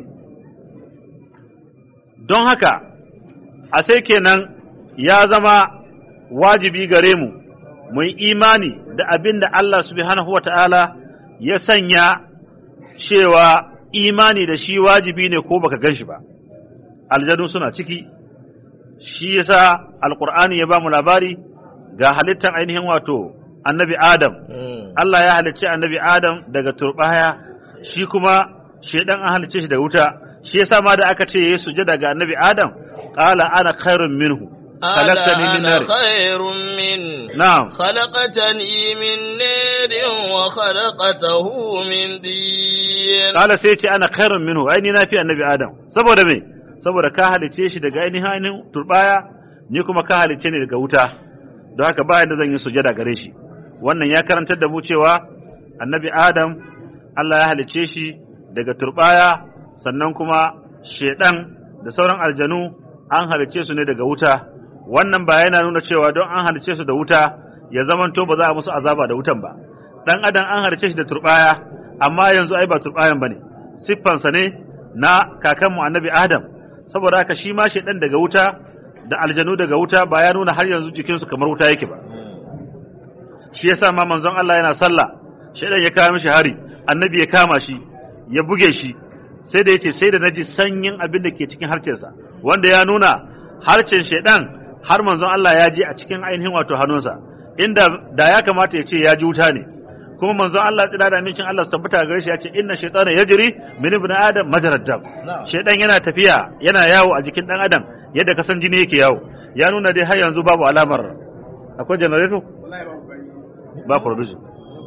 don haka a sai kenan ya zama wajibi gare mu mu yi imani da abin da Allah subhanahu wa ta'ala ya sanya cewa imani da shi wajibi ne ko baka gan shi ba aljanu suna ciki shi yasa alqur'ani ya ba mu labari ga halittar ainihin wato annabi adam Allah ya halicci annabi adam daga turbaya shi kuma shedan an halicce shi da wuta shi yasa ma da aka ce yayi sujada ga annabi adam qala ana khairun minhu khalaqtani min nar خير من na'am خلقتني من نار وخلقته من دين qala sai ce ana khairun minhu ai ni na fi annabi adam saboda me saboda ka halicce shi daga ainihin ainihin turbaya ni kuma ka halicce ni daga wuta don haka ba yadda zan yi sujada gare shi wannan ya karantar da mu cewa annabi adam Allah ya halicce shi daga turbaya sannan kuma shedan da sauran aljanu an halicce su ne daga wuta wannan ba yana nuna cewa don an halicce su da wuta ya zamanto ba za a musu azaba da wutan ba dan adam an halicce shi da turbaya amma yanzu ai ba turbayan bane siffansa ne na kakanmu annabi adam saboda haka shi ma shedan daga wuta da aljanu daga wuta ba ya nuna har yanzu jikinsu kamar wuta yake ba shi yasa ma manzon Allah yana sallah shedan ya kawo mishi hari annabi ya kama shi ya buge shi sai da yace sai da naji sanyin abin da ke cikin harcensa wanda ya nuna harcen shedan har manzon Allah ya je a cikin ainihin wato hannunsa inda da ya kamata ya ce ya ji wuta ne kuma manzon Allah tsira da amincin Allah su tabbata gare shi ya ce inna shaytana yajri min ibn adam majrad dam shaytan yana tafiya yana yawo a jikin dan adam yadda ka san jini yake yawo ya nuna dai har yanzu babu alamar akwai generator ba provision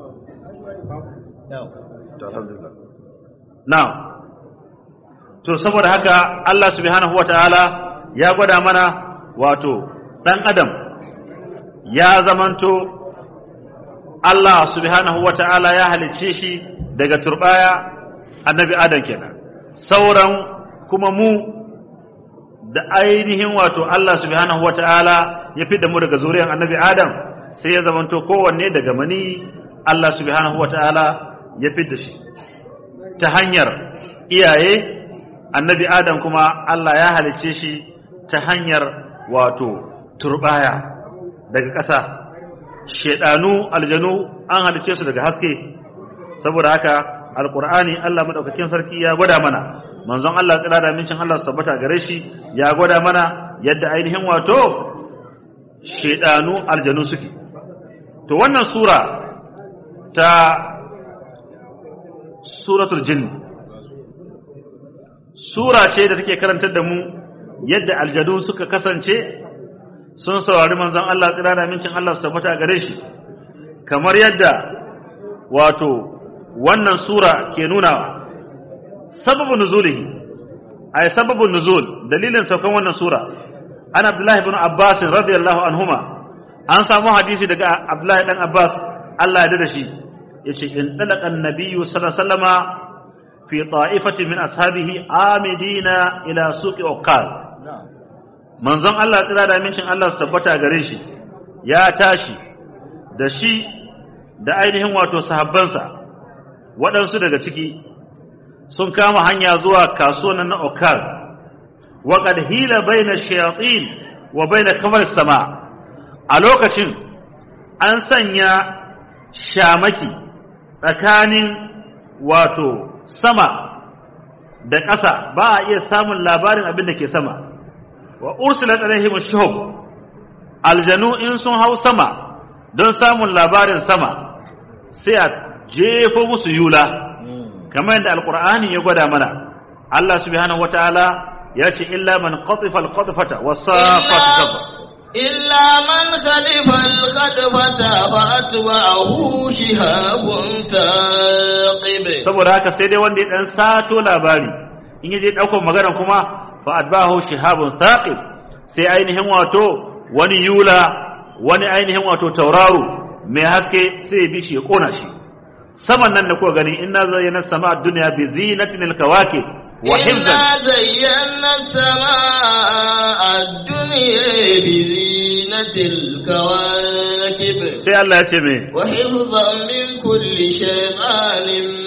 to alhamdulillah now to saboda haka Allah subhanahu wataala ya gwada mana wato dan adam ya zamanto Allah subhanahu wa ta'ala ya halicce shi daga turbaya annabi Adam kenan sauran kuma mu da ainihin wato Allah subhanahu wa ta'ala ya fi da mu daga zuriyar annabi Adam sai ya zamanto kowanne daga mani Allah subhanahu wa ta'ala ya fi da shi ta hanyar iyaye annabi Adam kuma Allah ya halicce shi ta hanyar wato turbaya daga ƙasa shedanu aljanu an halice su daga haske saboda haka alqur'ani Allah madaukakin sarki ya gwada mana manzon Allah tsira da mincin Allah sabbata gare shi ya gwada mana yadda ainihin wato shedanu aljanu suke to wannan sura ta suratul jinn sura ce da take karantar da mu yadda aljanu suka kasance sun saurari manzon Allah tsira da mincin Allah su tabbata gare shi kamar yadda wato wannan sura ke nuna sababu nuzulihi ay sababu nuzul dalilin saukan wannan sura an Abdullahi ibn Abbas radiyallahu anhuma an samu hadisi daga Abdullahi dan Abbas Allah ya da shi yace in talaqa an-nabiyyu sallallahu alaihi wasallama fi ta'ifatin min ashabihi amidina ila suqi uqal manzon Allah tsira da amincin Allah su tabbata gare shi ya tashi da shi da ainihin wato sahabbansa waɗansu daga ciki sun kama hanya zuwa kasuwan na Okal wa qad hila baina shayatin wa baina kamar sama a lokacin an sanya shamaki tsakanin wato sama da ƙasa ba a iya samun labarin abin da ke sama wa ursilat alaihim shuhub aljanu in sun hau sama don samun labarin sama sai a jefo musu yula kamar yadda alqur'ani ya gwada mana Allah subhanahu wataala ya ce illa man qatifa alqatfata was-saffat safa إلا من خلف الخطفة فأتبعه شهاب ثاقب saboda haka sai dai wanda ya dan sato labari in yaje daukar magana kuma fa adbahu shihabun thaqib sai ainihin wato wani yula wani ainihin wato tauraro mai haske sai ya bi shi ya kona shi saman nan da kuka gani inna zayyana sama dunya bi zinatin alkawakib wa hifzan إنا زينا السماء الدنيا بزينة الكواكب sai Allah ya ce me وحفظا من كل شيطان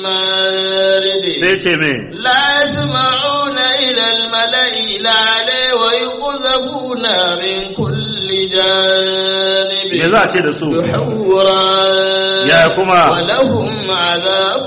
مارد sai ce me لا يسمعون إلى الملأ الأعلى ويقذفون من كل جانب me za a ce da su دحورا Ya kuma? ولهم عذاب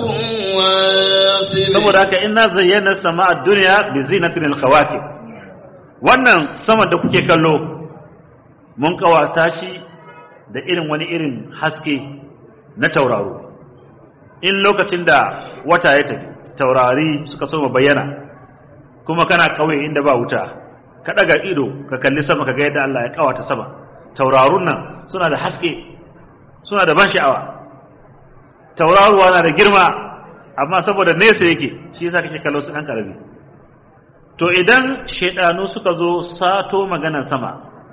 واصب saboda haka inna zayyana sama dunya bi zinatin alkawakib wannan sama da kuke kallo mun kawata shi da irin wani irin haske na tauraro in lokacin da wata ya tafi taurari suka soma bayyana kuma kana kauye inda ba wuta ka daga ido ka kalli sama ka ga yadda Allah ya kawata sama taurarun nan suna da haske suna da ban sha'awa tauraruwa na da girma amma saboda nesa yake shi yasa kake kallo su dan karami to idan shedanu suka zo sato maganar sama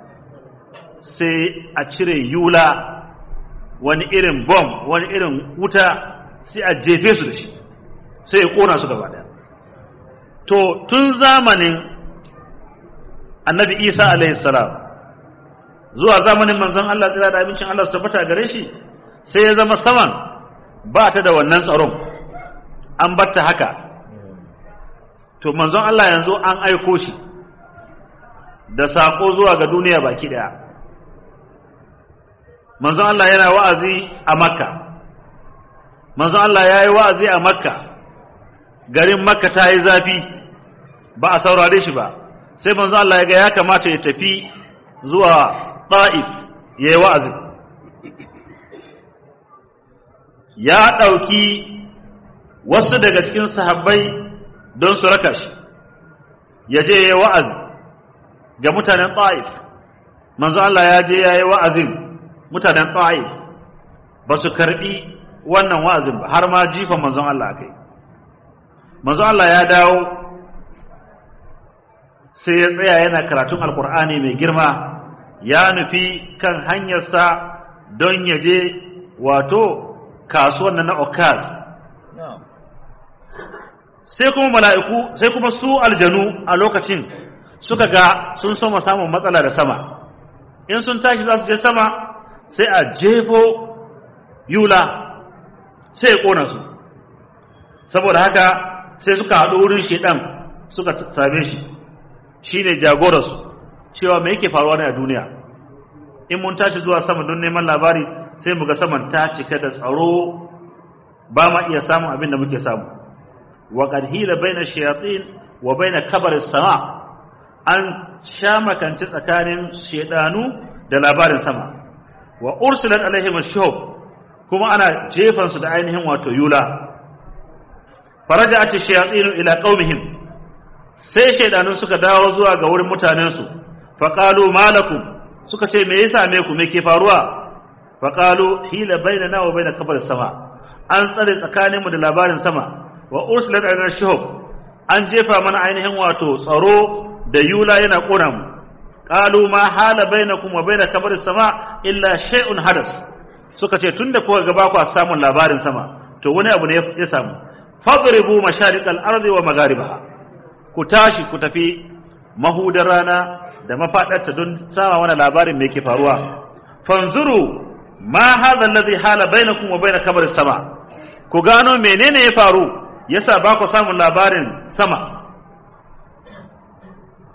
sai a cire yula wani irin bom wani irin wuta sai a jefe su da shi sai ya kona su gaba daya to tun zamanin annabi isa alaihi salam zuwa zamanin manzon Allah tsira da abincin Allah su tabbata gare shi sai ya zama saman ba ta da wannan tsaron an batta haka to manzon Allah yanzu an aiko shi da sako zuwa ga duniya baki daya manzon Allah yana wa'azi a makka manzon Allah ya yi wa'azi a makka garin makka ta yi zafi ba a saurare shi ba sai manzon Allah ya ga ya kamata ya tafi zuwa ta'if ya yi wa'azi ya ɗauki wasu daga cikin sahabbai don su raka shi ya je ya yi wa'azi ga mutanen ta'if manzo Allah ya je ya yi wa'azin mutanen ta'if ba su karɓi wannan wa'azin ba har ma jifan manzon Allah aka yi manzo Allah ya dawo sai ya tsaya yana karatun alkur'ani mai girma ya nufi kan hanyarsa don ya je wato kasuwan nan na okaz sai kuma mala'iku sai kuma su aljanu a lokacin suka ga sun soma samun matsala da sama in sun tashi za su je sama sai a jefo yula sai ya ƙona su saboda haka sai suka haɗu wurin shedan suka same shi shine jagorarsu cewa me yake faruwa ne a duniya in mun tashi zuwa sama don neman labari sai mu ga saman ta cika da tsaro ba ma iya samun abin da muke samu wa qad hila baina shayatin wa baina kabar sama an sha makanci tsakanin shedanu da labarin sama wa ursilat alaihim ash-shuhub kuma ana jefan su da ainihin wato yula faraja'at ash-shayatin ila qaumihim sai shaidanun suka dawo zuwa ga wurin mutanensu faƙalu malakum suka ce me yasa me ku me ke faruwa faƙalu hila bainana wa baina kabar sama an tsare tsakaninmu da labarin sama wa ursilat ala shuhub an jefa mana ainihin wato tsaro da yula yana kona mu qalu ma hala bainakum wa baina kabar sama illa shay'un hadas suka ce tunda kuka ga ba ku samun labarin sama to wani abu ne ya samu fadribu mashariqal ardi wa magharibaha ku tashi ku tafi mahudar rana da mafaɗarta don sama wani labarin mai ke faruwa fanzuru ma hadha alladhi hala bainakum wa bain kabar sama ku gano menene ya faru yasa ba ku samun labarin sama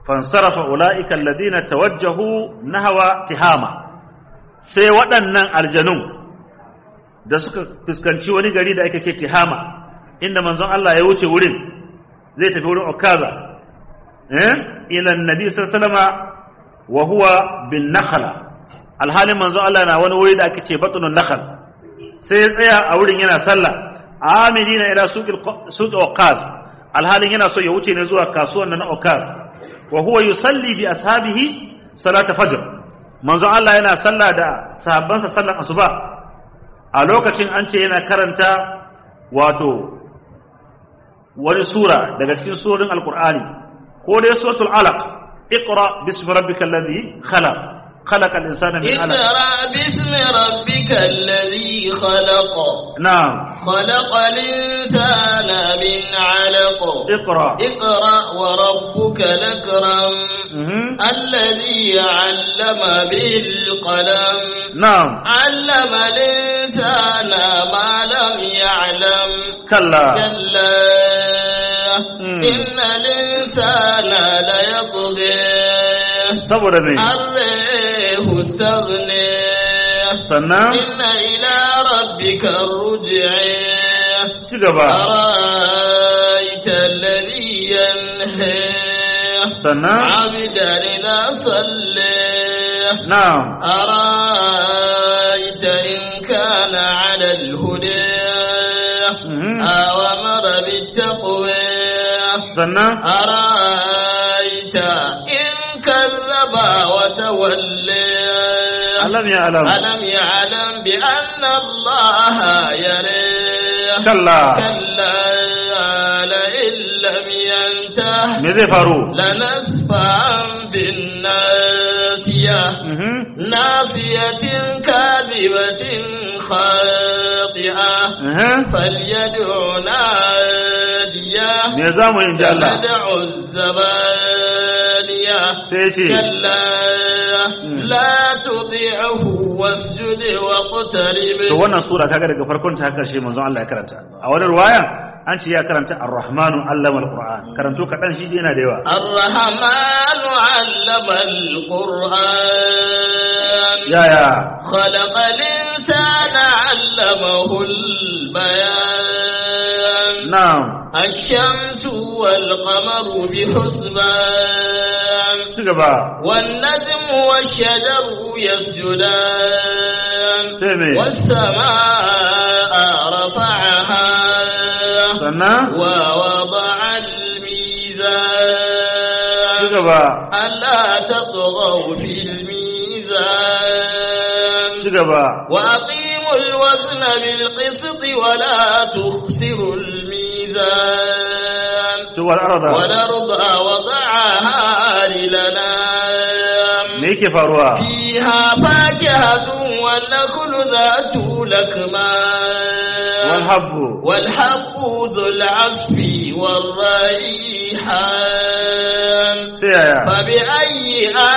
fansarafa ulaika alladhina tawajjahu nahwa tihama sai waɗannan aljanun da suka fuskanci wani gari da ake ce tihama inda manzon Allah ya wuce wurin zai tafi wurin okaza eh ila annabi sallallahu alaihi wasallama wa huwa bin nakhla alhalin manzon Allah na wani wuri da ake ce batnun nakhl sai ya tsaya a wurin yana sallah amilina ila suqil suq okaz alhalin yana so ya wuce ne zuwa kasuwan na okaz wa huwa yusalli bi ashabihi salata fajr manzon Allah yana sallah da sahabbansa sallar asuba a lokacin an ce yana karanta wato wani sura daga cikin surorin alkur'ani ko dai suratul alaq iqra bismi rabbikal ladhi khalaq khalaqal insana min alaq اقرأ باسم ربك الذي خلق na'am خلق الإنسان من علق iqra اقرأ وربك الأكرم mhm الذي علم بالقلم na'am علم الإنسان ما لم يعلم kalla كلا مم. إن الإنسان ليطغي saboda me أن رآه استغنى sannan إن إلى ربك الرجع ci gaba أرأيت الذي ينهى sannan عبدا إذا صلى na'am أرأيت إن كان على الهدى مم. أو أمر بالتقوى sannan أرأيت إن كذب وتولى alam ya alam ألم يعلم بأن الله يريه kalla كلا لئن لم ينته me zai faru لنسفعا بالناسية mhm ناصية كاذبة خاطئة mhm فليدع نادية me za mu yi in ji Allah فليدع الزبانية sai ya ce كلا لا تطيعه واسجد واقترب to wannan sura kaga daga farkon ta har karshe manzon Allah ya karanta a wani ruwaya an ce ya karanta ar-rahmanu allama al-qur'an karanto kadan shi yana da yawa الرحمن علم القرآن ya ya خلق الإنسان علمه البيان na'am الشمس والقمر بحسبان ci gaba والنجم والشجر يسجدان sai me والسماء رفعها sannan ووضع ci الميزان gaba ألا تطغوا في الميزان ci gaba وأقيموا الوزن بالقسط ولا تخسروا الميزان to wal arda والأرض وضعها للنام me yake faruwa فيها فاكهة والنخل ذات لكمان wal habbu والحب ذو العصف والريحان sai ya فبأي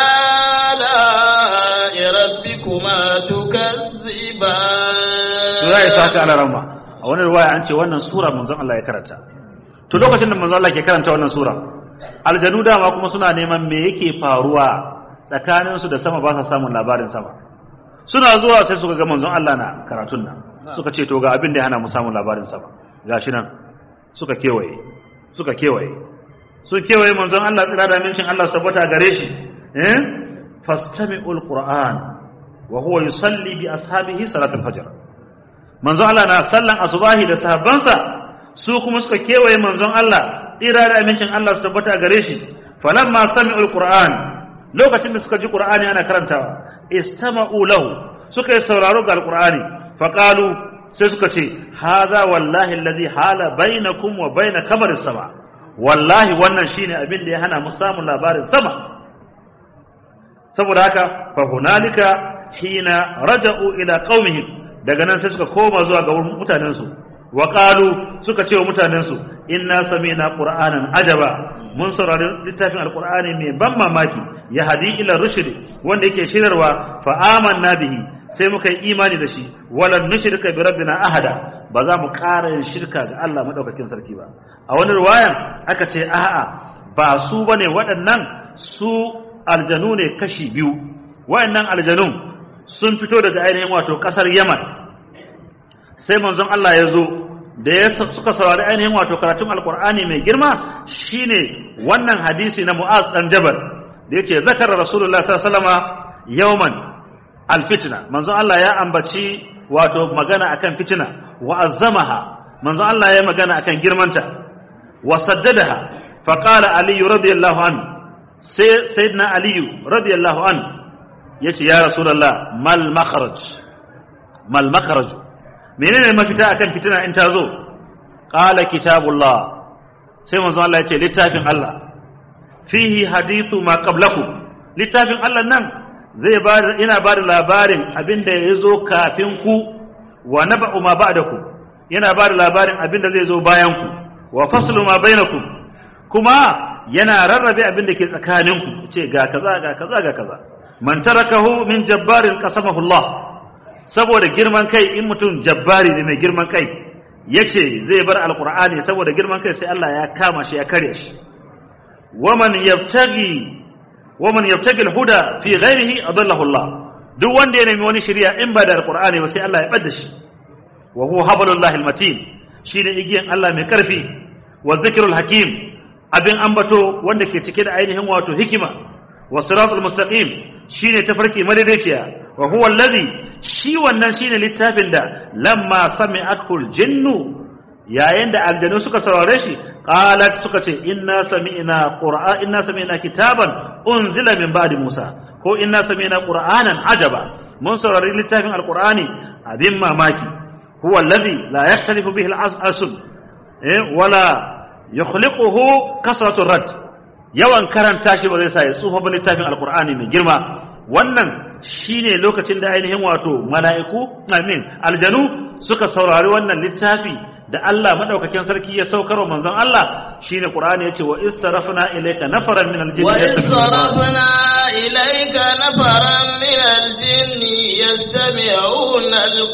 آلاء ربكما تكذبان to ya isa haka ala ramma a wani ruwaya an ce wannan sura manzon Allah ya karanta to lokacin da manzon Allah ke karanta wannan sura aljanu dama kuma suna neman me yake faruwa tsakanin su da sama ba sa samun labarin sama suna zuwa sai suka ga manzon Allah na karatun nan suka ce to ga abin da ya hana mu samun labarin sama gashi nan suka kewaye suka kewaye sun kewaye manzon Allah tsira da mincin Allah sabbata gare shi eh fastami'ul qur'an wa huwa yusalli bi ashabihi salatul fajr manzon Allah na sallan asubahi da sahabbansa su kuma suka kewaye manzon Allah tsira da amincin Allah su tabbata gare shi falamma sami'ul qur'an lokacin da suka ji qur'ani ana karantawa istama'u lahu suka yi sauraro ga alqur'ani faqalu sai suka ce hadha wallahi alladhi hala bainakum wa bain kamar sama wallahi wannan shine abin da ya hana mu samun labarin sama saboda haka fa hunalika hina raja'u ila qaumihim daga nan sai suka koma zuwa ga wurin mutanensu wa qalu suka ce wa mutanensu inna sami'na qur'anan ajaba mun saurari littafin alqur'ani mai ban mamaki ya hadi ila rushd wanda yake shirarwa fa amanna bihi sai muka yi imani da shi walan nushrika bi rabbina ahada ba za mu ƙara yin shirka ga Allah madaukakin sarki ba a wani riwayan aka ce a'a ba su bane waɗannan su aljanu ne kashi biyu wayannan aljanun sun fito daga ainihin wato kasar Yaman sai manzon Allah ya zo da ya suka saurari ainihin wato karatun alkur'ani mai girma shine wannan hadisi na Mu'az dan Jabal da yace zakara Rasulullah sallallahu alaihi wasallama yawman alfitna manzon Allah ya ambaci wato magana akan fitina wa azzamaha manzon Allah ya magana akan girmanta wa saddadaha fa qala ali radiyallahu anhu sai sayyidina ali radiyallahu anhu yace ya rasulullah mal makhraj mal makhraj menene mafita akan fitina in ta zo qala kitabullah sai manzon Allah yace littafin Allah fihi hadithu ma qablakum littafin Allah nan zai ba ina ba da labarin abin da ya zo kafin ku wa naba'u ma ba'daku yana ba da labarin abin da zai zo bayan ku wa faslu ma bainakum kuma yana rarrabe abin da ke tsakanin ku ce ga kaza ga kaza ga kaza man tarakahu min jabbarin qasamahu Allah saboda girman kai in mutum jabbari ne mai girman kai yace zai bar alqur'ani saboda girman kai sai Allah ya kama shi ya kare shi waman yabtaghi ومن يبتغي الهدى في غيره أضله الله duk wanda ya nemi wani shari'a in ba da alqur'ani ba sai Allah ya bada shi wa huwa hablullahi almatin shine igiyan Allah mai karfi wa zikrul hakim abin ambato wanda ke cike da ainihin wato hikima wa siratul mustaqim shine tafarki madaidaiciya wa huwa allazi shi wannan shine littafin da lamma sami'atul jinnu yayin da aljanu suka saurare shi qalat suka ce inna sami'na qur'an inna sami'na kitaban unzila min ba'di musa ko inna sami'na qur'anan ajaba mun saurari littafin alqur'ani abin mamaki huwa alladhi la yakhtalifu bihi al-asl eh wala yukhliquhu kasratu rad yawan karanta shi ba zai sa ya tsufa ba littafin alqur'ani mai girma wannan shine lokacin da ainihin wato mala'iku amin aljanu suka saurari wannan littafi da Allah madaukakin sarki ya saukar wa manzon Allah shine Qur'ani yace wa istarafna ilayka nafaran min aljinn wa istarafna ilayka nafaran min aljinn yastami'una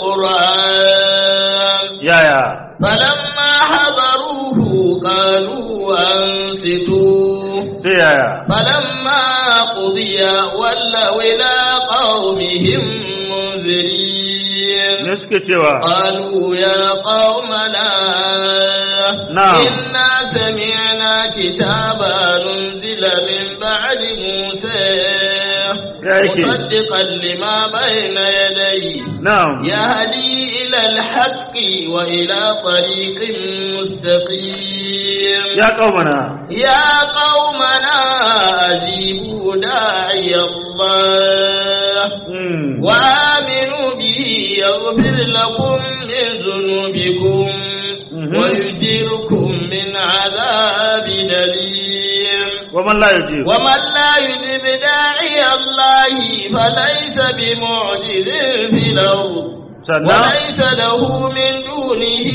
alquran ya ya falamma hadaruhu qalu ansitu sai ya ya falamma qudiya wallaw ila qaumihim munzirin me suke cewa قالوا يا قومنا نعم. إنا سمعنا كتابا أنزل من بعد موسى يا أخي. مصدقا لما بين يديه na'am يهدي إلى الحق وإلى طريق مستقيم ya qaumana يا قومنا أجيبوا داعي الله mm. وآمنوا به يغفر لكم من ذنوبكم Mhm. ويجيركم من عذاب أليم ومن لا يجيب ومن لا يجب داعي الله فليس بمعجز في الأرض sannan وليس له من دونه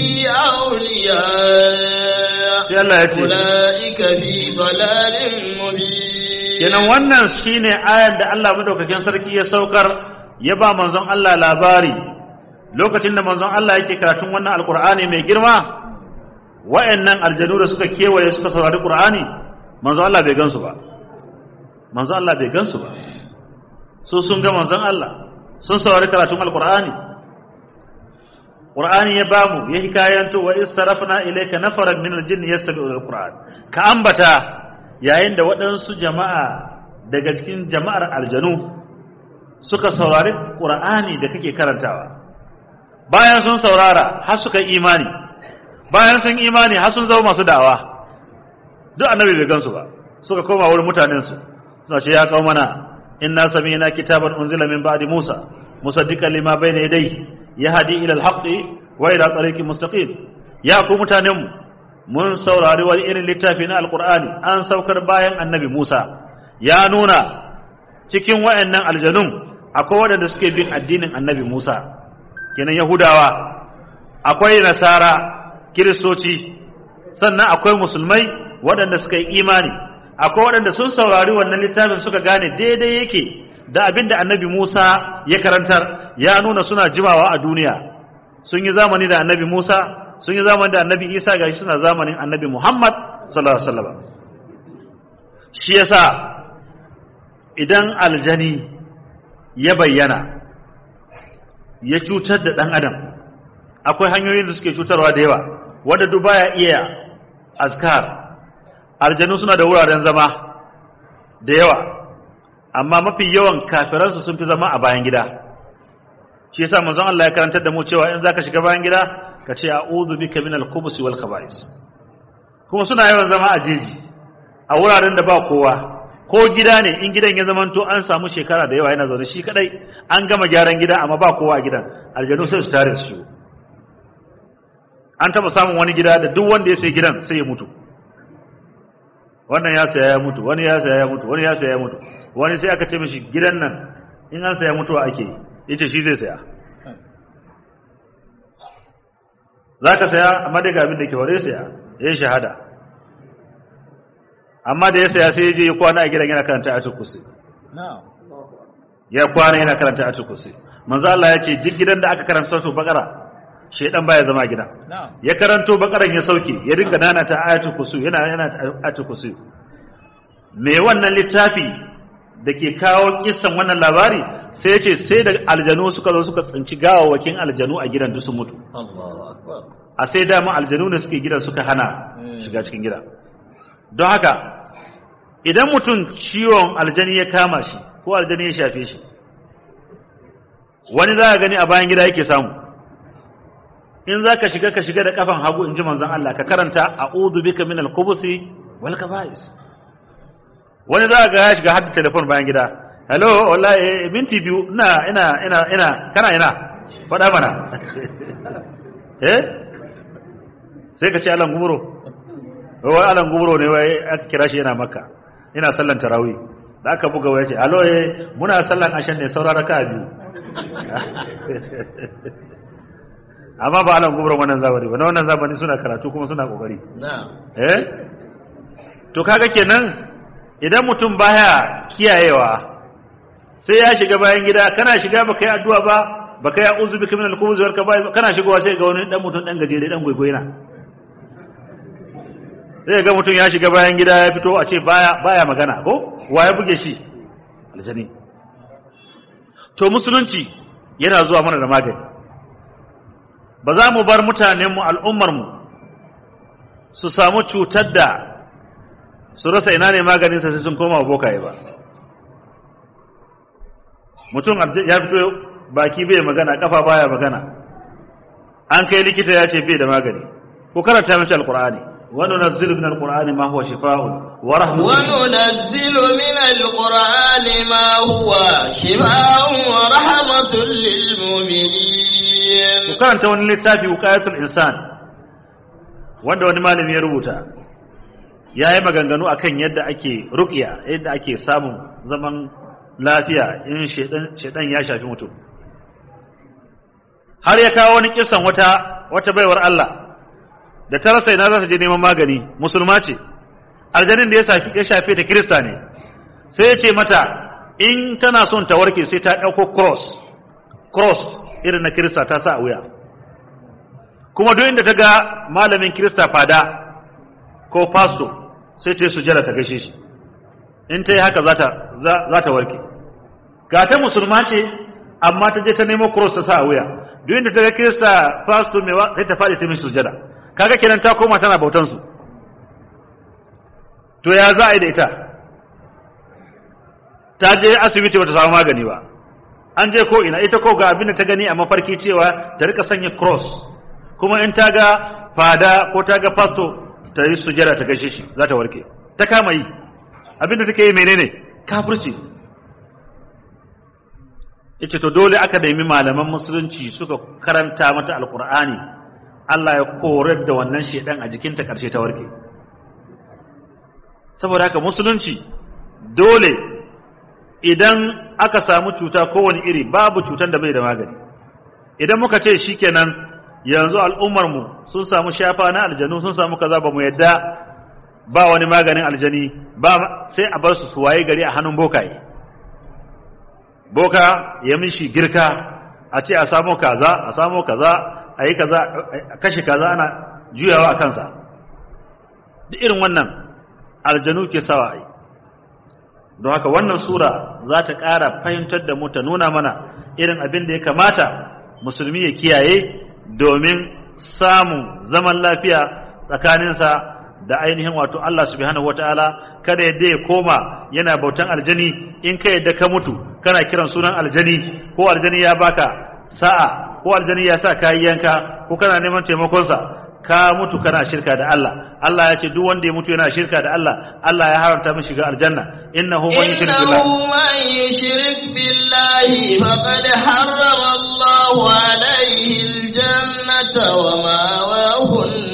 أولياء sai Allah ya ce أولئك في ضلال مبين kenan wannan shine ayan da Allah madaukakin sarki ya saukar ya ba manzon Allah labari lokacin da manzon Allah yake karatun wannan alqur'ani mai girma wayannan aljanu da suka kewaye suka saurari qur'ani manzon Allah bai gansu ba manzon Allah bai gansu ba su sun ga manzon Allah sun saurari karatun alqur'ani qur'ani ya bamu ya hikayanto wa istarafna ilayka nafaran min aljinni yastami'una alqur'an ka ambata yayin da waɗansu jama'a daga cikin jama'ar aljanu suka saurari ƙur'ani da kake karantawa bayan sun saurara har suka yi imani bayan sun imani har sun zama masu da'awa duk annabi bai gansu ba suka koma wurin mutanensu suna ce ya kawo mana inna sami'na kitaban unzila min ba'di musa musaddiqan lima bayna yadayhi yahdi ila al-haqqi wa ila tariqin mustaqim ya ku mutanenmu mun saurari wani irin littafi na alkur'ani an saukar bayan annabi Musa ya nuna cikin wayannan aljanun akwai waɗanda suke bin addinin annabi Musa kenan Yahudawa akwai Nasara Kiristoci sannan akwai musulmai waɗanda suka yi imani akwai waɗanda sun saurari wannan littafin suka gane daidai yake da abin da annabi Musa ya karantar ya nuna suna jimawa a duniya sun yi zamani da annabi Musa sun yi zamani da annabi Isa gashi suna zamanin annabi Muhammad sallallahu alaihi wasallam shi yasa idan aljani ya bayyana ya cutar da ɗan adam akwai hanyoyin da suke cutarwa da yawa wanda duk baya iya azkar aljanu suna da wuraren zama da yawa amma mafi yawan kafiransu sun fi zama a bayan gida shi yasa manzon Allah ya karantar da mu cewa in zaka shiga bayan gida ka ce a'udhu bika minal khubuthi wal khaba'is kuma suna yawan zama a jeji a wuraren da ba kowa ko gida ne in gidan ya zamanto an samu shekara da yawa yana zaune shi kadai an gama gyaran gida amma ba kowa a gidan aljanu sai su tare su an taba samun wani gida da duk wanda ya sai gidan sai ya mutu wannan ya saya ya mutu wani ya saya ya mutu wani ya saya ya mutu wani sai aka ce mishi gidan nan in an saya mutuwa ake yace shi zai saya zaka saya amma daga abin da ke hore saya yayin shahada amma da ya saya sai ya je ya kwana a gidan yana karanta ayatul kursi ya kwana yana karanta ayatul kursi manzo Allah ya ce duk gidan da aka karanta suratul baqara shedan baya zama gidan ya karanto bakaran ya sauke ya dinga nana ta ayatul kursi yana yana ayatul kursi me wannan littafi da ke kawo kissan wannan labari sai yace sai da aljanu suka zo suka tsinci gawawakin aljanu a gidan duk sun mutu a sai dama aljanu ne suke gidan suka hana shiga cikin gida don haka idan mutum ciwon aljani ya kama shi ko aljani ya shafe shi wani za a gani a bayan gida yake samu in za ka shiga ka shiga da kafan hagu in ji manzon Allah ka karanta a'udhu bika minal khubuthi wal kaba'is wani za ga ya shiga hadda telefon bayan gida hello wallahi minti biyu ina ina ina ina kana ina faɗa mana eh sai ka ce alan gumuro wai alan gumuro ne wai aka kira shi yana makka ina sallan tarawih da aka buga waya ce alo eh muna sallan ashan ne saura raka biyu amma ba alan gumuro wannan zamani ba na wannan zamani suna karatu kuma suna kokari eh to kaga kenan idan mutum baya kiyayewa sai ya shiga bayan gida kana shiga baka yi addu'a ba baka yi a'udhu bika minal khubuthi wal kaba'ir kana shigowa sai ga wani dan mutum dan gajere dan gwaigwaina sai ga mutum ya shiga bayan gida ya fito a ce baya baya magana ko wa ya buge shi aljani to musulunci yana zuwa mana da magani ba za mu bar mutanenmu al'ummarmu su samu cutar da su rasa ina ne maganinsa sai sun koma bokaye ba mutum ya fito baki bai magana kafa baya magana an kai likita ya ce bai da magani ko karanta mashi alkur'ani وننزل من القرآن ما هو شفاء ورحمة وننزل من القرآن ما هو شفاء ورحمة للمؤمنين وكان توني للتافي وقاية الإنسان wanda wani malami ya rubuta ya yi maganganu a kan yadda ake rukiya yadda ake samun zaman lafiya in shaidan ya shafi mutum har ya kawo wani kisan wata wata baiwar Allah da ta rasa ina za ta je neman magani musulma ce aljanin da ya shafi ya shafe ta kirista ne sai ya ce mata in tana son ta warke sai ta ɗauko cross cross irin na kirista ta sa a wuya kuma duk inda ta ga malamin kirista fada ko pastor sai ta yi sujjada ta gaishe shi in ta yi haka za ta za ta warke ga ta musulma ce amma ta je ta nemo cross ta sa a wuya duk inda ta ga kirista pastor mai sai ta faɗi ta mishi sujjada kaga kenan ta koma tana bautan su to ya za a yi da ita ta je asibiti bata samu magani ba an je ko ina ita ko ga abin da ta gani a mafarki cewa ta rika sanya cross kuma in ta ga fada ko ta ga pastor ta yi sujada ta gaishe shi za ta warke ta kama yi abin da take yi menene kafirci yace to dole aka nemi malaman musulunci suka karanta mata alqur'ani Allah ya korar da wannan shedan a jikinta karshe ta warke saboda haka musulunci dole idan aka samu cuta kowane iri babu cutan da bai da magani idan muka ce shikenan yanzu al'ummar mu sun samu shafa na aljanu sun samu kaza ba mu yadda ba wani maganin aljani ba sai a bar su su waye gari a hannun bokaye boka ya mishi girka a ce a samu kaza a samu kaza a yi kaza a kashe kaza ana juyawa a kansa duk irin wannan aljanu ke sawa a yi don haka wannan sura za ta ƙara fahimtar da mu ta nuna mana irin abin da ya kamata musulmi ya kiyaye domin samun zaman lafiya tsakaninsa da ainihin wato Allah subhanahu wataala kada yadda ya koma yana bautan aljani in ka yadda ka mutu kana kiran sunan aljani ko aljani ya baka sa'a ko aljani ya sa kayi yanka ko kana neman taimakonsa ka mutu kana shirka da Allah Allah ya ce duk wanda ya mutu yana shirka da Allah Allah ya haramta mishi shiga aljanna innahu man yushrik billah إنه من يشرك بالله فقد حرم الله عليه الجنة وماواه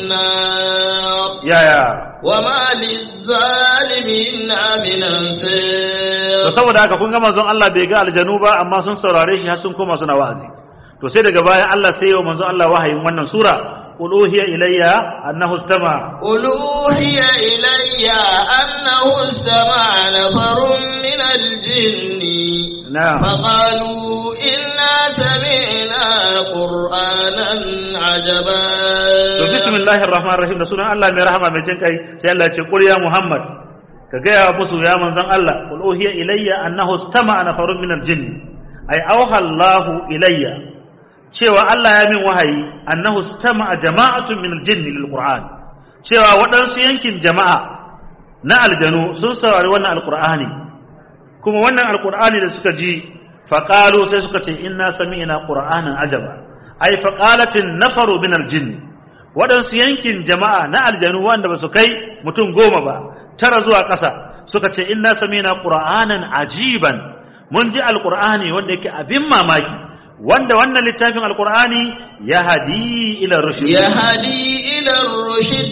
النار ya ya وما للظالمين من to أنصار saboda haka kun ga manzon Allah bai ga aljanu ba amma sun saurare shi har sun koma suna wa'azi to sai daga baya Allah sai ya manzon Allah wahayin wannan sura qul uhiya ilayya annahu istama قل أوحي إلي أنه استمع نفر من الجن na'am فقالوا إنا سمعنا قرآنا عجبا to bismillahir rahmanir rahim da sunan Allah mai rahama mai jin kai sai Allah ya ce qul ya Muhammad ka ga ya musu ya manzon Allah qul uhiya ilayya annahu istama'a nafarun minal jinn ay awha Allahu ilayya cewa Allah ya min wahayi annahu istama'a jama'atun minal jinn lil Qur'an cewa waɗansu yankin jama'a na aljanu sun saurari wannan alqur'ani kuma wannan alqur'ani da suka ji faqalu sai suka ce inna sami'na qur'anan ajaba ay faqalatin nafaru minal jinn waɗansu yankin jama'a na aljanu wanda ba su kai mutum goma ba tara zuwa ƙasa suka ce inna samina qur'anan ajiban mun ji alqur'ani wanda yake abin mamaki wanda wannan littafin alqur'ani ya hadi ila rushd يهدي إلى الرشد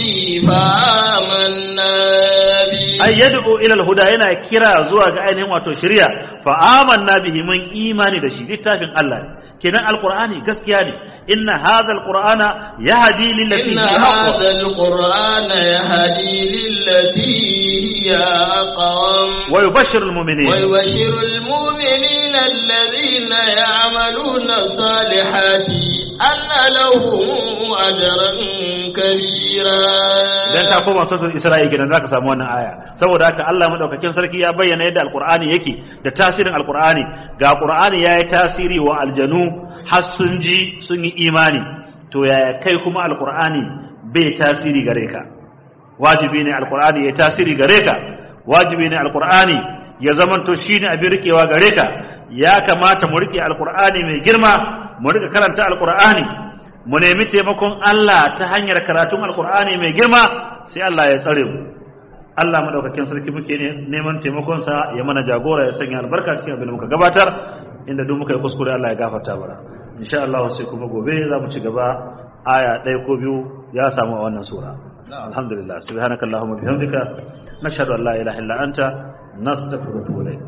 فآمنا به ay yad'u ila alhuda yana kira zuwa ga ainihin wato shari'a fa amanna bihi mun imani da shi littafin Allah kenan alqur'ani gaskiya ne inna hadha alqur'ana yahdi lillati إن hiya aqwam هذا القرآن يهدي للتي هي أقوم wa yubashshiru almu'minin ويبشر المؤمنين الذين يعملون الصالحات أن لهم أجرا كبيرا idan ta koma suratul isra'i kenan zaka samu wannan aya saboda haka Allah madaukakin sarki ya bayyana yadda alqur'ani yake da tasirin alqur'ani ga qur'ani yayi tasiri wa aljanu har sun ji sun yi imani to yaya kai kuma alqur'ani bai tasiri gare ka wajibi ne alqur'ani ya tasiri gare ka wajibi ne alqur'ani ya zamanto shine abin rikewa gare ka ya kamata mu rike alqur'ani mai girma mu rika karanta alqur'ani mu nemi taimakon Allah ta hanyar karatun alkur'ani mai girma sai Allah ya tsare mu Allah madaukakin sarki muke ne neman taimakon sa ya mana jagora ya sanya albarka cikin abin da muka gabatar inda duk muka yi kuskure Allah ya gafarta mana insha Allah sai kuma gobe za mu ci gaba aya ɗaya ko biyu ya samu a wannan sura alhamdulillah subhanakallahumma bihamdika nashhadu an la ilaha illa anta nastaghfiruka wa natubu ilayk